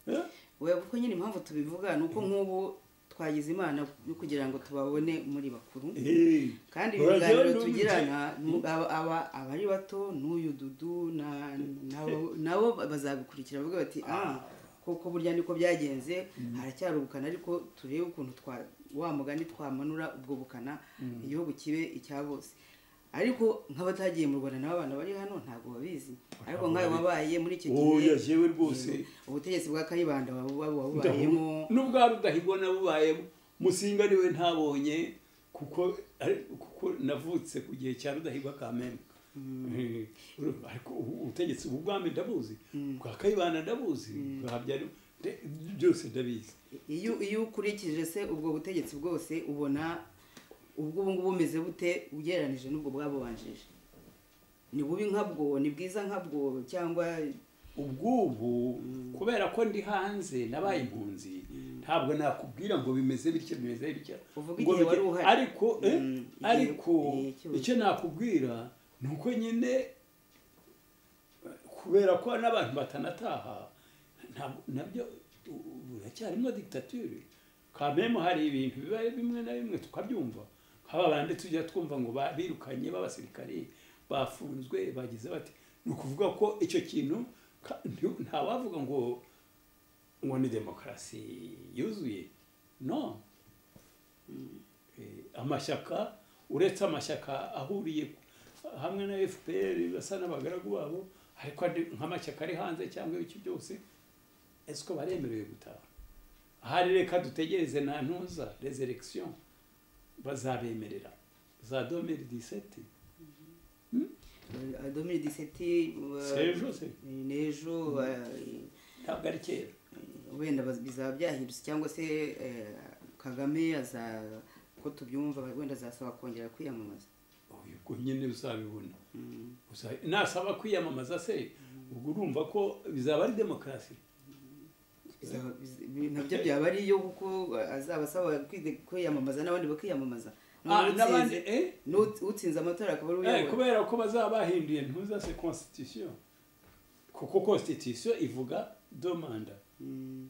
Eh? we kuko nyine impamvu tubivuga ni uko nk'ubu twagize imana yo kugira ngo tubabone muri bakuru Eh. kandi Urajya ibiganiro n'umujyi- tugirana nu- aba- aba- abari bato n'uyu dudu na- nabo- nabo bazabikurikira bavuga bati ah koko burya niko byagenze haracyari ubukana ariko turebe ukuntu twa- wa mugani twamanura ubwo bukana igihugu kibe icya bose ariko nk'abatagiye mu rwanda nabo abana bari hano ntabwo babizi ariko nk'ayo wabaye muri icyo gihe oya jewe rwose ubutegetsi bwa kayibanda waba waba wabubayemo Ndahu- n'ubwa rudahigwa nabubayemo musinga niwe ntabonye kuko ari- kuko navutse ku gihe cya rudahigwa kamembe Eh, uru- ariko ubu- ubutegetsi ubu bwami ndabuzi bwa kayibana ndabuzi bwa Habyarim- nde- byose ndabizi iyo iyo ukurikije se ubwo butegetsi bwose ubona ubwo ubu ngubu bumeze bute ugereranije n'ubwo bwabubanjije ni bubi nkabwo ni bwiza nkabwo cyangwa ubwubu kubera ko ndi hanze nabaye impunzi ntabwo nakubwira ngo bimeze bityo bimeze bityo Uvuga Ngo igihe wari bige- uhari. ariko eh, Mm, igihe- ariko igihe cyose. icyo nakubwira ni uko nyine kubera ko n'abantu batanataha ntabwo- nabyo u- buracyarimo dictature kamemo hari ibintu bibaye bimwe na bimwe tukabyumva nk'aba bandi tujya twumva ngo ba- birukanye b'abasirikari bafunzwe bagize bati ni ukuvuga ko icyo kintu ka- nti- ntawavuga ngo ngo ni demokarasi yuzuye no Eh, amashyaka uretse amashyaka ahuriye hamwe na fpr basa n'abagaragu babo ariko andi- nk'amashyaka ari hanze cyangwa ibice byose ese ko baremerewe gutaha ahari reka dutegereze nta ntuza reseregisiyo bazabemerera za domeri diseti domini diseti sejo se n'ejo eh, ntabwo ari kera wenda baz- bizaba byahindutse cyangwa se eh, kagame aza ko tubyumva wenda azasaba kongera kwiyamamaza Oya, ubwo nyine uzabibona Uza- nasaba kwiyamamaza se ubwo urumva ko bizaba ari demokarasi bizaba- biz- bi- nabyo byaba ari iyo kuko azaba asaba kwide- kwiyamamaza n'abandi bakiyamamaza Ah, n'abandi n'utsinze eh n'ut- utsinze amatora akaba ari Eh, uyobora kubera ko bazaba bahinduye ntuza se constitution kuko constitution ivuga deux manda Mm,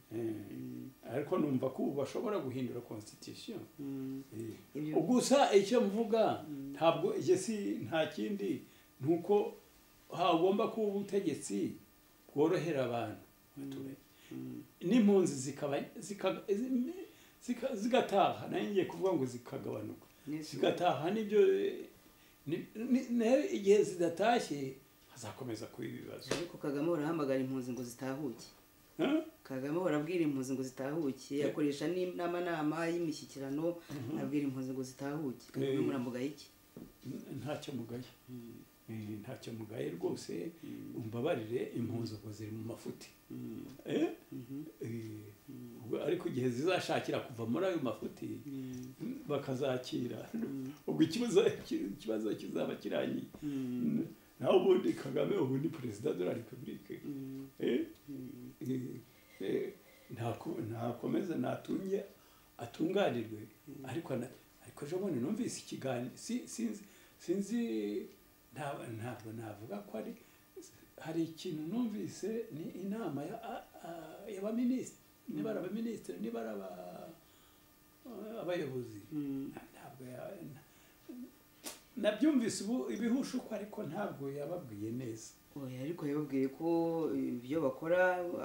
ariko numva ko ubu bashobora guhindura constitution mm. Eh. Ibyo- gusa icyo mvuga ntabwo icyo si nta kindi ni uko hagomba kuba ubutegetsi bworohera abantu abaturage n'impunzi zikaba zika- zi- zika- zigataha nayo ngiye kuvuga ngo zikagabanuka Yes. zigataha n'ibyo ni- ni- nayo igihe zidatashye hazakomeza kuba ibibazo ariko kagame ahora ahamagara impunzi ngo zitahuke Huh? kagame ahora abwira impunzi ngo zitahuke akoresha n'amanama y'imishyikirano abwira impunzi ngo zitahuke kagame Eh. muramugaye iki N- ntacyo mugaye Eh, ntacyo mugaye rwose umbabarire impunzi ubwo ziri mu mafuti Eh? Eh, ubwo ariko igihe zizashakira kuva muri ayo mafuti bakazakira ubwo ikibazo ki- ikibazo kizaba kirangiye nawe ubundi kagame ubu ni perezida de la repubulike Eh? Eh, eh, ntako- ntakomeze natunge atunganirwe ariko ana- ariko ejo bundi numvise ikiganiro si- sinzi sinzi nta- ntabwo navuga ko ari hari ikintu numvise ni inama ya- a- a- y'abaminisitiri niba ari abaminisitiri niba ari aba- abayobozi ntabwo ya- na- nabyumvise ubu ibihushuko ariko ntabwo yababwiye neza oya ariko yababwiye ko ibyo bakora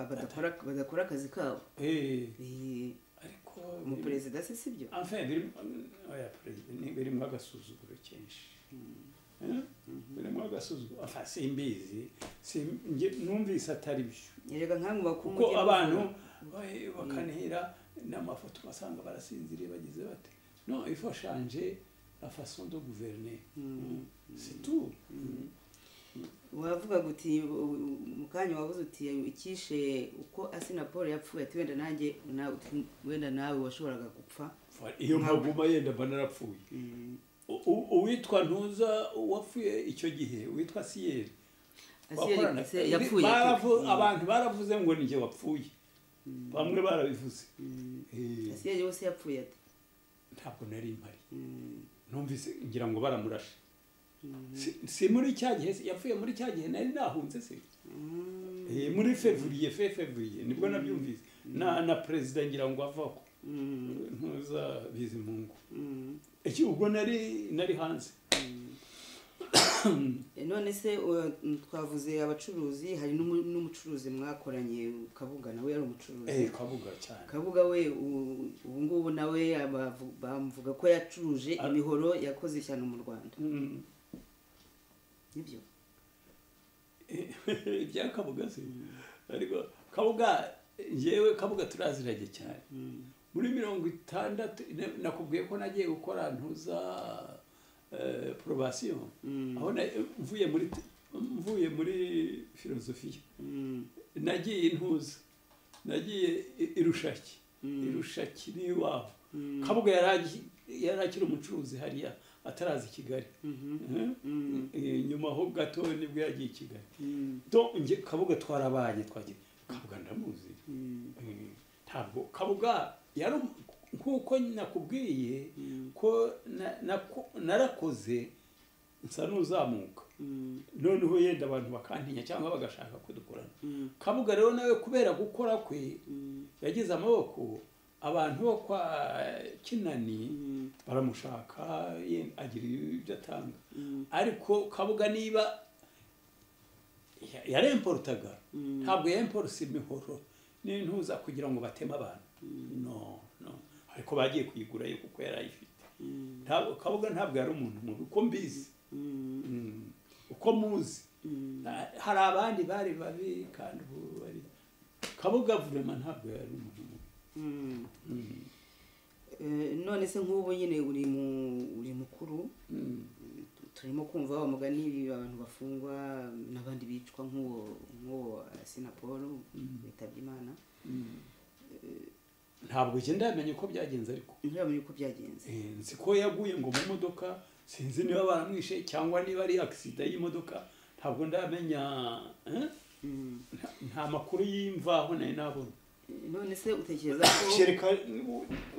badakora badakora akazi kabo Eh, Eh, ariko umuperezida se si byo Enfin, biri oya perezida ni birimo agasuzuguro kenshi Eh? birimo agasuzuguro Enfin, simbizi Sim- nge- numvise atari byo yerega nkamwe bakuru kuko mujye abantu muvura. eh, bakanihira n'amafoto ugasanga barasinziriye bagize bate no il faut changer la façon de gouverner c'est tout wavugaga uti u- mu kanya wabuze uti ikishe uko asinapolo yapfuye ati wenda nanjye na- uti wenda nawe washoboraga gupfa iyo mpaguma yenda mba narapfuye U- u- uwitwa ntuza wapfuye icyo gihe uwitwa siyeri Asiyeri wakorana- se yapfuye Baravu- ati- abantu baravuze ngo njye wapfuye bamwe barabivuze Eh, asiyeri wese yapfuye ati ntabwo nari mpari numvise ngira ngo baramurashe Si- si muri cya gihe se- yapfuye muri cya gihe nari nahunze se Eh, muri fevuriye fe fevuriye nibwo nabyumvise na na perezida ngira ngo avaho ntuza bizimungu iki ubwo nari nari hanze none se uh, twavuze abacuruzi hari n'umu- n'umucuruzi mwakoranye kabuga nawe yari eh umucuruzi kabuga cyane kabuga we u- ubu ngubu nawe abavu- bamuvuga ko yacuruje Ar- imihoro yakoze ishyano mu rwanda Mm. nibyo ibya kabuga se ariko kabuga yewe kabuga turaziranye cyane muri mirongo itandatu na- nakubwiye ko nagiye gukora ntuza eh, probation aho na- mvuye muri mvuye muri filozofiya Mm, nagiye ntuza nagiye i- irushaki Mm. irushaki n'iwabo kabuga yari agi- yari akiri umucuruzi hariya ataraza i kigali mhm, Eh, eh, nyuma ho gato nibwo yagiye i kigali mm, donc nge kabuga twarabaye twagiye kabuga ndamuzi mm, Mm, ntabwo kabuga yari um- nk'uko nakubwiye Mm. ko na- nako- narakoze nsa n'uzamuka mm, noneho yenda abantu bakantinya cyangwa bagashaka kudukorana mm, kabuga rero nawe kubera gukora kwe mm, yagize amaboko abantu bo kwa kinani mm, baramushaka ye- agira ibyo atanga mm, ariko kabuga niba ya- yaremporutaga Mm. ntabwo yemporusa imihoro n'intuza kugira ngo bateme abantu no no ariko bagiye kuyigura yo kuko yari ayifite Mm. Ntabwo- kabuga ntabwo yari umuntu mubi uko mbizi mm, Mm. uko muzi mm. Na- hari abandi bari babi kandi ubu bari kabuga vurema ntabwo yari umuntu mubi Mm. Eh, none se nk'ubu nyine uri mu- uri mukuru Mm. turimo kumva wa mugani abantu bafungwa n'abandi bicwa nk'uwo nk'uwo sinapolo witabye imana Mm. ntabwo njye ndamenya uko byagenze ariko ntiramenya uko byagenze Eh, nzi ko yaguye ngo mu modoka sinzi niba baramwishe cyangwa niba ari agisida y'imodoka ntabwo ndamenya eh? Mm, nta makuru y'imvaho nari nabona none se utekereza ko kereka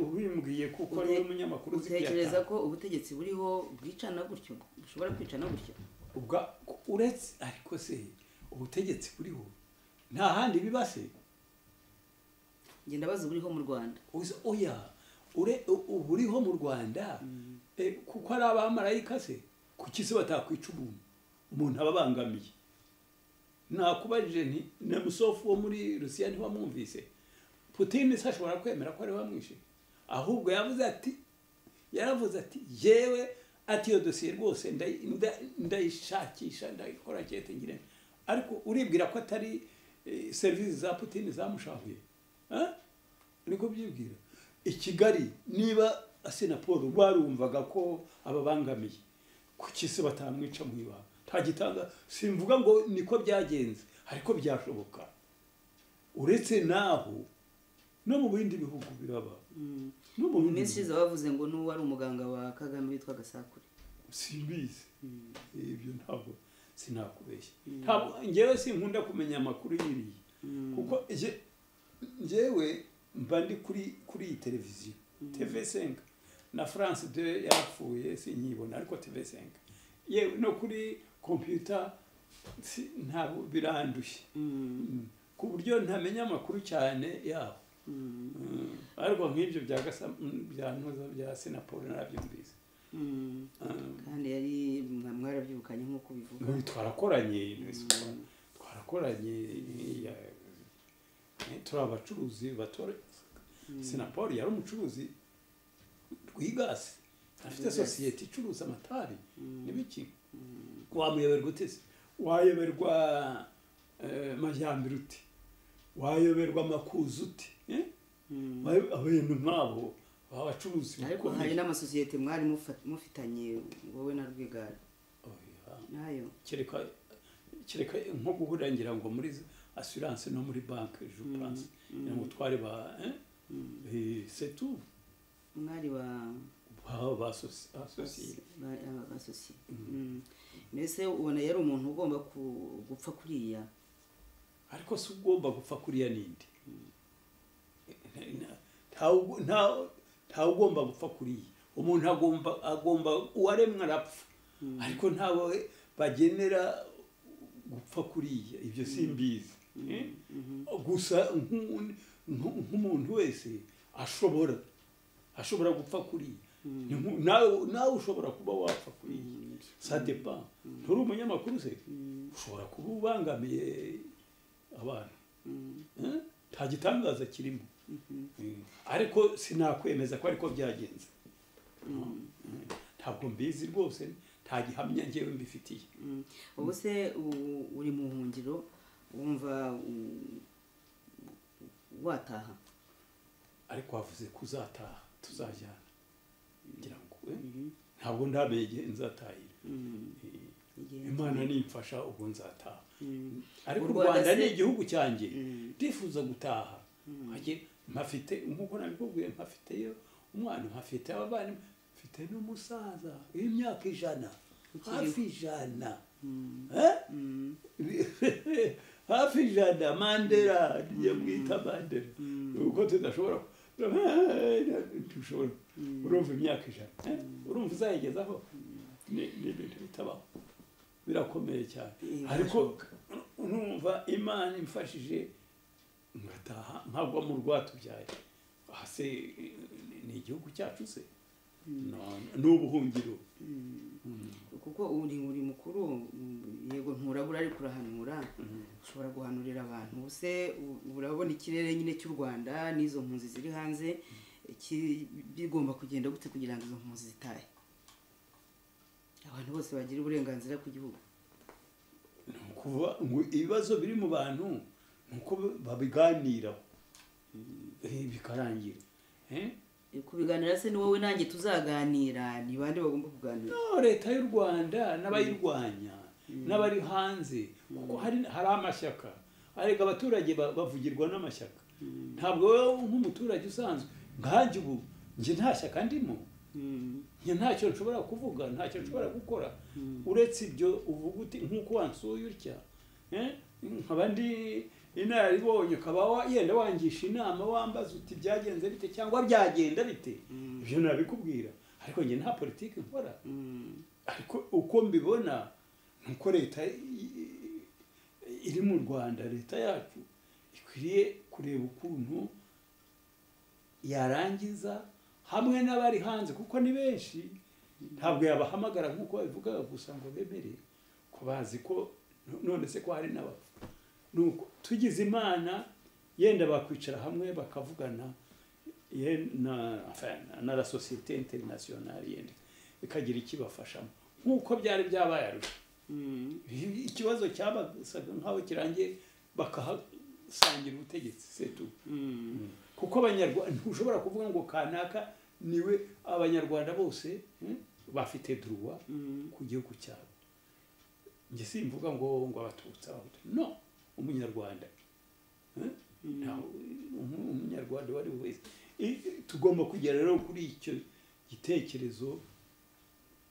ubimbwiye kuko ari we Ute- munyamakuru uzi utekereza kuyatanga ko ubutegetsi buriho bwicana gutyo bushobora kwicana gutyo ubwa uretse ariko se ubutegetsi buriho nta handi biba se njye ndabaza buriho mu rwanda Uzi- oya ure u- uburiho mu rwanda eh, kuko ari abamarayika se kuki se batakwica umuntu umuntu aba abangamiye nakubajije nti na musofu wo muri rusiya ntiwamwumvise putini se ashobora kwemera ko ari we wamwishe ahubwo yavuze ati yaravuze ati yewe ati iyo dosiye rwose ndayi- nda- ndayishakisha ndayikora cyete ngire ariko uribwira ko atari eh, serivisi za putini zamushahuye Eh? niko byibwira i kigali niba asenapolo barumvaga ko ababangamiye kuki se batamwica mu ibanga ntagitanga simvuga ngo niko byagenze ariko byashoboka uretse naho no mu bindi bihugu biraba no mu mu bindi minsi ishize bavuze ngo n'uwo ari umuganga wa kagame witwa gasakure simbizi ibyo ntabwo sinakubeshya ntabwo ngewe sinkunda kumenya amakuru y'iriya kuko nge- ngewe mba ndi kuri kuri iyi televiziyo tv senga na france de yarapfuye sinyibona ariko tv senga yewe no kuri kompiyuta si- ntabwo birandushye Mm. ku buryo ntamenya amakuru cyane yaho Mm. ariko nk'ibyo bya Gasa- bya ntuza bya sinaporo narabyumvise Mm. Mm. kandi yari mwarabyirukanye nk'uko ubivuga Ubu twarakoranye twarakoranye ya- eh, turi abacuruzi batora sinapoli yari umucuruzi rwigasi afite Rwigasi. sosiyete icuruza amatari Mm. n'ibiki wamuyoberwa ute se wayoberwa eh, majyambere uti wayoberwa amakuzu uti eh? Mm. Wayo- abantu nk'abo baba abacuruzi ariko bakomeye. hari n'amasosiyete mwari mufa- mufitanye wowe na rwigara Oya. nayo kereka kereka nko guhurira ngira ngo muri assurance no muri banki je pense ngira ngo twari ba eh c'est tout mwari ba ba ba asoci- associé ba- aba- basosiye Mm. mbese ubona yari umuntu ugomba ku- gupfa kuriya ariko si ugomba gupfa kuriya nindi nta ugu- nta- nta ugomba gupfa kuriya umuntu agomba agomba uwaremwe arapfa ariko ntawe bagenera gupfa kuriya ibyo simbizi Eh? gusa nk'u- nk'u- nk'umuntu wese ashobora ashobora gupfa kuriya Ni nku- nawe nawe ushobora kuba wapfa kuriya sa depa nturi umunyamakuru se ushobora kuba ubangamiye abantu Eh? nta gitangaza kirimo Eh, ariko sinakwemeza ko ariko byagenze Eh, ntabwo mbizi rwose nta gihamya ngewe mbifitiye Mm. ubu se u- uri mu buhungiro wumva u- wataha ariko wavuze ko uzataha tuzajyana ngira ngo eh, ntabwo ndamenya igihe nzatahira Mm. Eh, Igihe- imana nimfasha ubwo nzataha Mm. ariko U u Rwanda rwanda se- ni igihugu cyanjye Mm. ndifuza gutaha Nkagira- mpafite nk'uko nabikubwiye mpafiteyo umwana mpafite abavandimwe mfite n'umusaza w'imyaka ijana Ukiriho. hafi ijana Mm. Eh? Mm. hafi ijana mandera niyo mwita mandera kuko tudashobora dushobora urumva imyaka ijana eh? urumva uzayigezaho Ni- ni ibintu bitabaho birakomeye cyane Eh, ariko numva imana imfashije ngataha nkagwa mu rwatubyaye aha se eh, ni- ni igihugu cyacu se No- ni ubuhungiro kuko uri uri mukuru mm, yego nturabura ariko urahanura ushobora guhanurira abantu ubu se u- urabona ikirere nyine cy'u rwanda n'izo mpunzi ziri hanze ki- bigomba kugenda gute kugira ngo izo mpunzi zitahe abantu bose bagire uburenganzira ku gihugu ni ukuvuga ngo ibibazo biri mu bantu ni uko babiganiraho Eh, bikarangira Eh? Eh, kubiganira se ni wowe nanjye tuzaganira ni bande bagomba kuganira No, leta y'u rwanda n'abayirwanya n'abari hanze kuko hari hari amashyaka arega abaturage ba- bavugirwa n'amashyaka ntabwo wowe nk'umuturage usanzwe nkanjye ubu njye nta shyaka ndimo Mm, njye ntacyo nshobora kuvuga ntacyo nshobora gukora uretse ibyo uvuga uti nk'uko wansuye utya eh, nkaba ndi inararibonye ukaba yenda wangisha inama wambaza uti byagenze bite cyangwa byagenda bite Mm. ibyo nabikubwira ariko njye nta politiki nkora Mm. ariko uko mbibona ni uko leta i- i- iri mu rwanda leta yacu ikwiriye kureba ukuntu yarangiza hamwe n'abari hanze kuko ni benshi ntabwo yabahamagara nk'uko babivugaga gusa ngo bemere ko bazi ko no- none se ko hari n'abapfu nuko tugize imana yenda bakwicara hamwe bakavugana ye na enfin, na la société internationale yenda ikagira ikibafashamo nk'uko byari byabaye arusha Mm. ikibazo cyabasaga nk'aho kirangiye bakahasangira ubutegetsi setu Mm. kuko abanyarwanda ntushobora kuvuga ngo kanaka niwe abanyarwanda bose hmm, bafite duruwa Mm. ku gihugu cyabo njye simvuga ngo ngo abatutsi abahutu no umunyarwanda Eh? Ntawe- umu- umunyarwanda uwo ari we wese I- tugomba kugera rero kuri icyo gitekerezo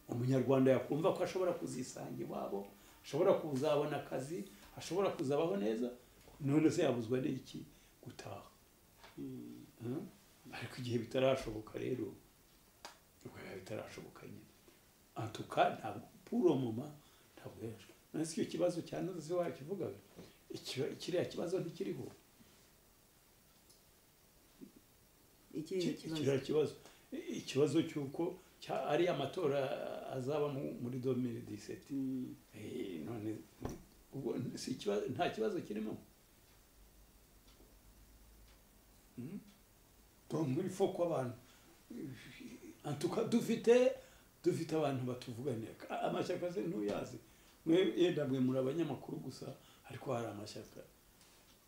umunyarwanda yakumva ko ashobora kuzisanga iwabo ashobora kuzabona akazi ashobora kuzabaho neza none se yabuzwa n'iki gutaha Mm. Eh? ariko igihe bitarashoboka rero ubwo biba bitarashoboka nyine antuka ntabwo puro moma ntabwo yaje nasi icyo kibazo cya noze wakivugaga Ikiba- kiriya kibazo ntikiriho Ikihe kibazo kiriya kibazo I- ikibazo cy'uko cya- ari amatora azaba mu- muri 2017 Mm. Eh, none ubwo si ikibazo nta kibazo kirimo Hmm? donc il faut ko abantu en tout cas dufite dufite abantu batuvuganira A- amashyaka se ntuyazi mwe yenda mwe muri abanyamakuru gusa ariko hari amashyaka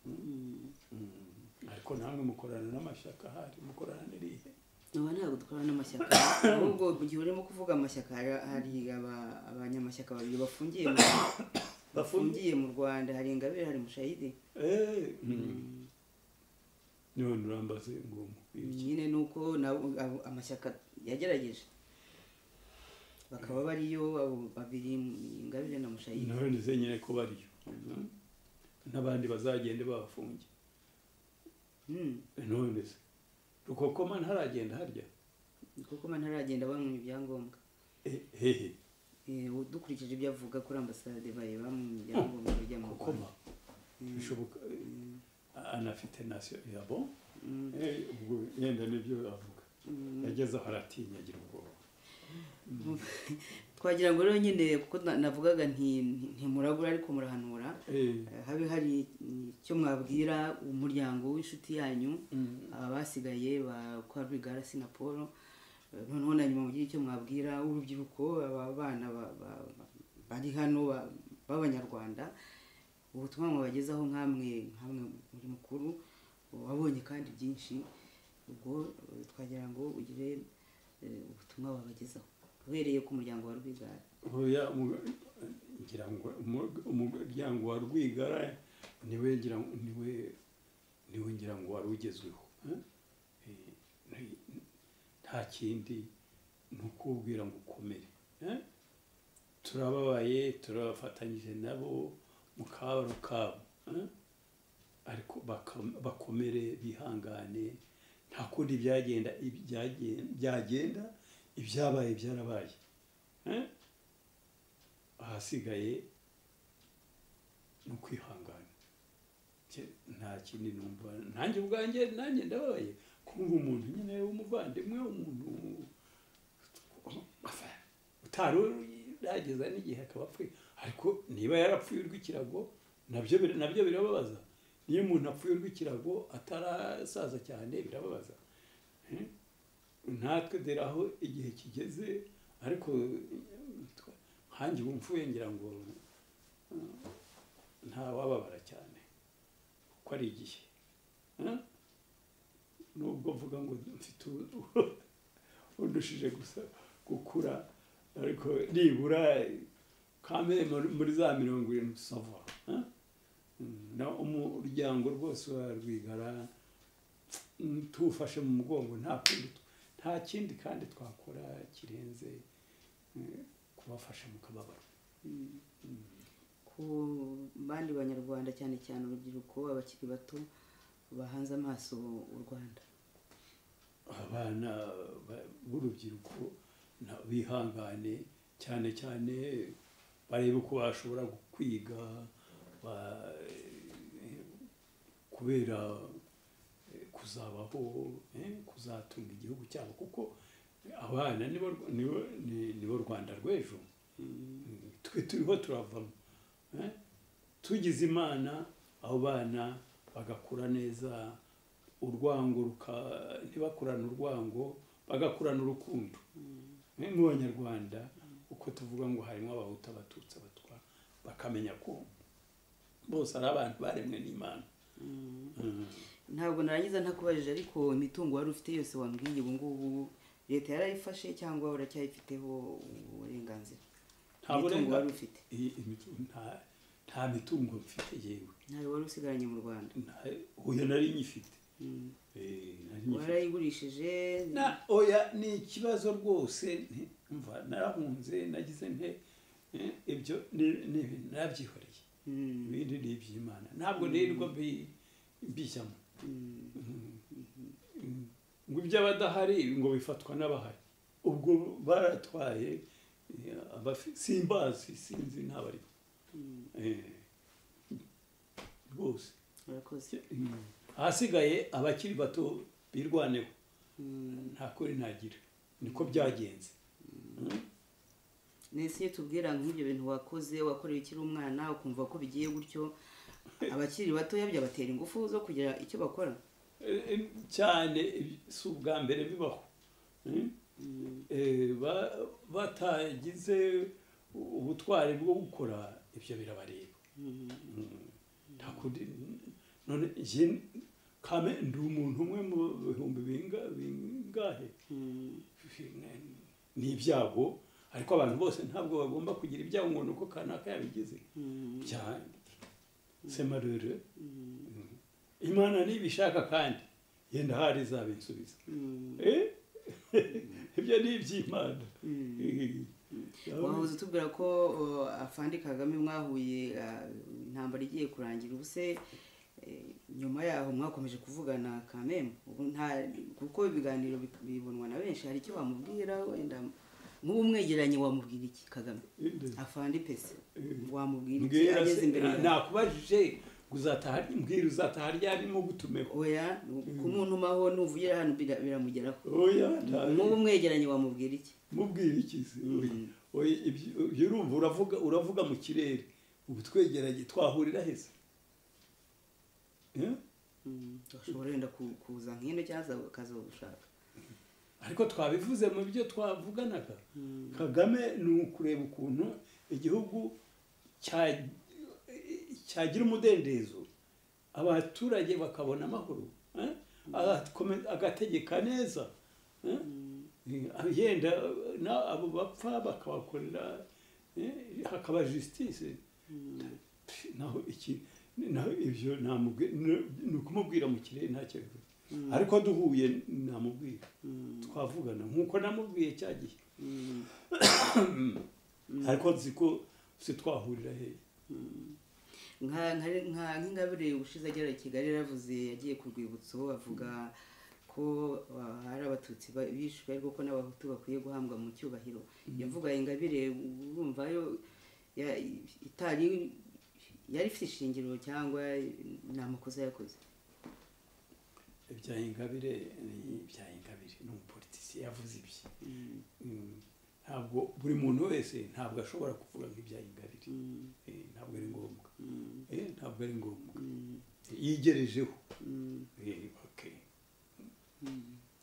Mm. Hmm. ariko namwe mukorana n'amashyaka ahari mukorana n'irihe ubu ntabwo dukorana n'amashyaka ahubwo mu gihe urimo kuvuga amashyaka hari- hari aba- abanyamashyaka babiri bafungiye mu bafungiye mu rwanda hari ingabire hari mushayidi Eh, mm. none urambaze ngo mubwire nyine ni uko nabo abo- amashyaka yagerageje bakaba bariyo abo babiri ingabire na iki mushayidi none se nyine ko bariyo Hmm? n'abandi bazagende babafunge Mm. none se rukokoma ntaragenda harya kuko man ntaragenda bamwimye ibyangombwa Eh, hehe Eh, dukurikije ibyo avuga kuri ambasade bari bamwimye ibyangombwa bijya mu rwanda kokoma bishoboka eh, Mm. anafite nasiyo yabo Mm. ubwo yenda nibyo avuga Mm. yageze aho aratinya agira ubwoba twagira ngo rero nyine kuko na- navugaga nti nti- ntimuragura ariko murahanura Eh, Eh, habe hari icyo mwabwira umuryango w'inshuti yanyu mm. abasigaye ba kwa rwigara na paul Eh, noneho na nyuma mugire icyo mwabwira urubyiruko aba bana ba- ba- ba- bari hano ba- b'abanyarwanda ubutumwa mwabagezaho nk'amwe nk'amwe muri mukuru wabonye kandi byinshi ubwo eh, twagira ngo ugire eh, ubutumwa wabagezaho uhereye ku muryango wa rwigara Oya, mu- ngira ngo umu- umuryango wa rwigara niwe ngira ngo- niwe niwe ngira ngo wari ugezweho eh? Eh, nti- nta kindi ni ukubwira ngo ukomere eh? turababaye turabafatanyije nabo mu kabaro kabo eh? ariko baka- bakomere bihangane nta kundi byagenda ibyagen- byagenda ibyabaye byarabaye eh? ahasigaye ni ukwihangana Nje nta kindi numva nanjye ubwanjye nanjye ndababaye kumva umuntu nyine w'umuvandimwe umuntu Enfin, utari yageza n'igihe akaba apfuye ariko niba yarapfuye urw'ikirago nabyo bir- nabyo birababaza niyo umuntu apfuye urw'ikirago atarasaza cyane birababaza Eh? natwe dore aho igihe kigeze ariko nkanjye ubu mfuye ngira ngo mm, ntawababara cyane kuko ari igihe Eh? nubwo mvuga ngo mfite u- undushije gusa gukura ariko nibura kame muri- muri za mirongo irindwi sava Eh? Mm, na umuryango rwose wa rwigara mm, tuwufashe mu mugongo nta kundi tw- nta kindi kandi twakora kirenze eh, kubafasha mu kababaro Mm. ku ku bandi banyarwanda cyane cyane urubyiruko abakiri bato bahanze amaso u rwanda abana ba- b'urubyiruko na- bihangane cyane cyane barebe uko bashobora kwiga ba- kubera eh, kuzabaho eh, kuzatunga igihugu cyabo kuko abana nibo nibo ni- nibo rwanda rw'ejo twe turiho turavamo eh? tugize imana abo bana bagakura neza urwango ruka ntibakurane urwango bagakurana urukundo Eh, mu banyarwanda uko tuvuga ngo harimo abahutu abatutsi abatwa bakamenya ko bose ari abantu baremwe n'imana Mm. ntabwo narangiza ntakubajije ariko imitungo wari ufite yose wambwiye ubu ngubu leta yarayifashe cyangwa uracyayifiteho uburenganzira Nta imitungo burenga- wari ufite I- imitu- nta- nta mitungo mfite yewe ntabwo wari usigaranye mu rwanda Nta- oya nari nyifite Eh, nari nyifite warayigurishije na oya ni ikibazo rwose nti- mva narahunze nagize nte eh, ibyo ni- ni- nabyihoreye Mm, ibindi ni iby'imana ntabwo nirirwa mbi- mbijyamo mm. Mm. ngo iby'abadahari ngo bifatwa n'abahari ubwo baratwaye eh, abafi- simbazi sinzi ntabariho Eh, rwose urakoze Mm. ahasigaye abakiri bato birwaneho Mm. nta kuri ntagira niko byagenze Mm. nese iyo tubwira nk'ibyo bintu wakoze wakoreye ukiri umwana ukumva ko bigiye gutyo abakiri batoya byabatera ingufu zo kugira icyo bakora Eh, eh, cyane eh, si ubwa mbere bibaho Mm. Eh, ba- batagize ubutwari bwo gukora ibyo birabareba nta kundi none jye kame ndi umuntu umwe mu bihumbi binga- bingahe ni ibyago ariko abantu bose ntabwo bagomba kugira ibyago ngo ni uko kanaka yabigize cyane semarure imana ntibishaka kandi yenda hari izaba insubiza Eh? ibyo ni iby'imana wahoze utubwira ko uh, afande kagame mwahuye uh, intambara igiye kurangira ubuse eh, nyuma yaho mwakomeje kuvugana kameme ubu nta kuko ibiganiro bi- bibonwa na benshi hari icyo wamubwira wenda nk'ubu mwegeranye wamubwira iki kagame afande pese wamubwira iki mbwira ageze se imbere yawe? nakubajije ngo uzataha mbwira uzataha ryarimo gutumeho oya kumuntumaho nuvugira hano bira- biramugeraho oya nta- nk'ubu mwegeranye wamubwira iki mubwire iki se Oya, oya, ibyo ibyo urumva uravuga uravuga mu kirere ubu twegeranye twahurira heza Eh? ashobora wenda ku- kuza nk'ino cyangwa akazogushaka ariko twabivuze mu byo twavuganaga kagame ni ukureba ukuntu igihugu cya- cyagira umudendezo abaturage bakabona amahoro eh? Agakome- agategeka neza eh? Eh, yenda na- abo bapfa bakabakorera eh, hakaba justice Pff, naho iki naho ibyo namubwi- ni- ni ukumubwira mu kirere ntacyo bivuze ariko duhuye namubwira twavugana nk'uko namubwiye cya gihe ariko nzi ko se twahurira hehe nka nka- nka- nk'ingabire ushize agera i kigali yaravuze yagiye ku rwibutso avuga ko uh, hari abatutsi ba- bishwe ariko ko n'abahutu bakwiye guhambwa mu cyubahiro yavuga ingabire urumva yo ya- itari yari ifite ishingiro cyangwa ni amakosa yakoze ibya ingabire ni ibya ingabire ni umupolitisiye yavuze ibye Mm. ntabwo buri muntu wese ntabwo ashobora kuvuga nk'ibya ingabire Eh, ntabwo ari ngombwa Eh, ntabwo ari ngombwa yigerejeho Eh, okay.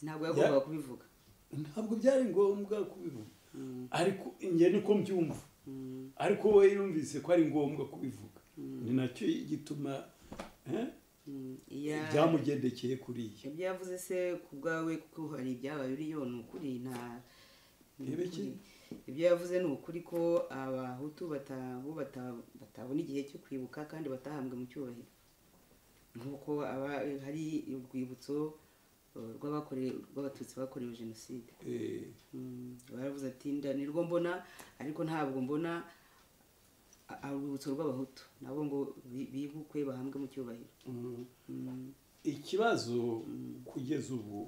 ntabwo yagombaga Ya- kubivuga ntabwo byari ngombwa kubivuga ariko njye niko mbyumva ariko we yumvise ko ari ngombwa kubivuga ni nacyo gituma eh, Ya- byamugendekeye kuriya ibyo yavuze se ku bwawe kuko hari ibyabaye uriyo ni ukuri nta ni Rebe ukuri. ki? ibyo yavuze ni ukuri ko abahutu bata- bo bata- batabona igihe cyo kwibuka kandi batahambwe mu cyubahiro nk'uko aba- hari urwibutso eh, rw'abakorewe- rw'abatutsi bakorewe jenoside Eh, Mm, baravuze ati nda nirwo mbona ariko ntabwo mbona a- urwibutso rw'abahutu nabo ngo bi- bibukwe bahambwe mu cyubahiro Mm, ikibazo kugeza ubu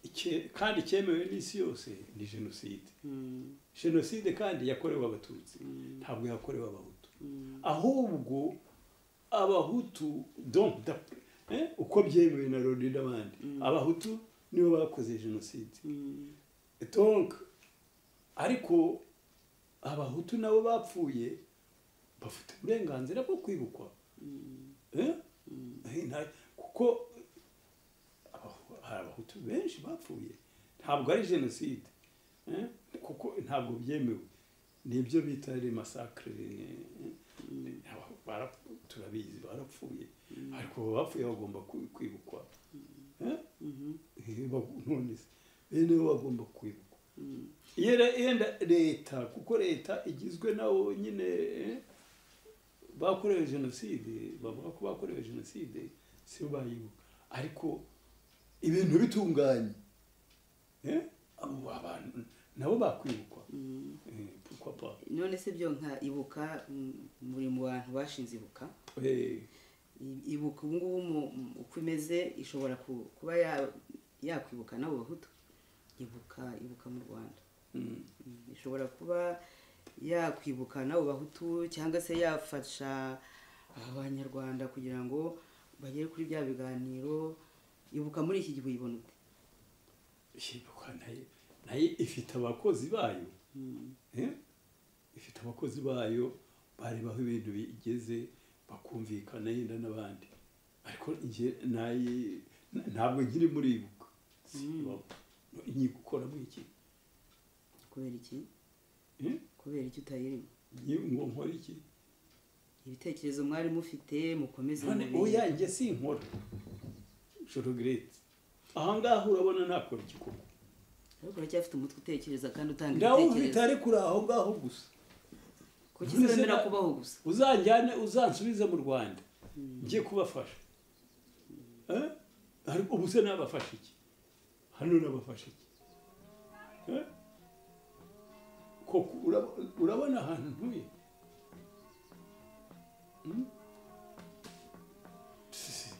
ike- kandi cyemewe n'isi yose ni jenoside mm, jenoside kandi yakorewe abatutsi Mm. ntabwo yakorewe abahutu mm, ahubwo abahutu donc d'après, eh, uko byemewe na loni n'abandi abahutu nibo bakoze jenoside mm, donc ariko abahutu nabo bapfuye bafite uburenganzira bwo kwibukwa mm, Eh? Eh, nta- kuko abahu- hari abahutu benshi bapfuye ntabwo ari jenoside Eh? kuko ntabwo byemewe nibyo bita remasakire turabizi barapfuye ariko abo bapfuye bagomba kwi- kwibukwa Eh? mhm, Eh, bag- none se bene bo bagomba kwibukwa mm. yera yenda leta kuko leta igizwe nabo nyine eh, bakorewe jenoside bavuga ko bakorewe jenoside si bo bayibuka ariko ibintu bitunganye eh, abo abantu nabo bakwibukwa Eh, pourquoi pas none se byo nka ibuka mm, muri mu bantu bashinze ibuka Eh, I- ibuka ubu ngubu mu- mu- uko imeze ishobora ku- kuba ya- yakwibuka n'abo bahutu ibuka ibuka mu rwanda mm, Mm, ishobora kuba yakwibuka n'abo bahutu cyangwa se yafasha abanyarwanda kugira ngo bagere kuri bya biganiro ibuka muri iki gihe uyibona ute Ibuka nayo nayo ifite abakozi bayo Mm, Eh? ifite abakozi bayo barebaho ibintu bigeze bakumvikana yenda n'abandi ariko njye nayi- ntabwo nkiri muri ibuka Simbaho. ngiye gukora muri iki kubera iki Eh? kubera iki utayirimo Ngiye ngo nkore iki ibitekerezo mwari mufite mukomeze none mubi- oya njye sinkora je regrette ahangaha urabona nakora iki koko ariko uracyafite umutwe utekereza kandi utanga ndawufite ibitekerezo ariko uri aho ngaho gusa kuki None se uzemera na- kubaho gusa uzanjyane uzansubize mu rwanda njye kubafasha Eh? ariko ubu se nabafasha iki hano nabafasha iki Eh? koko urab- urabona ahantu ntuye Hmm? Si-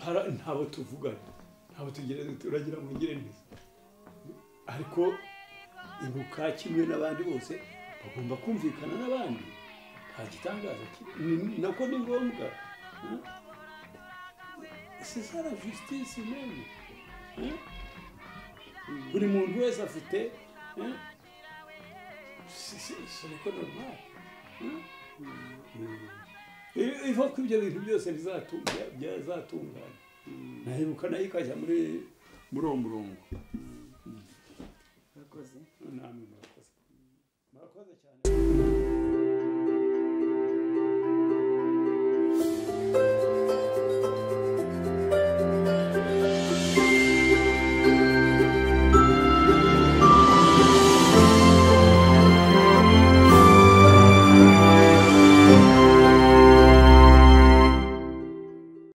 hara- ntabo tuvugana ntabo tugira turagira ngo ngire neza ariko ibuka kimwe n'abandi bose bagomba kumvikana n'abandi nta gitangaza kiri Ni- ni- nako ni ngombwa sisara justice meme Eh? buri muntu wese afite eh? Si- si- si niko normal Eh? Eh, iva ko ibyo bintu byose bizatunga- byazatungana nahebuka nayo ikajya muri muri uwo murongo urakoze namwe murakoze murakoze cyane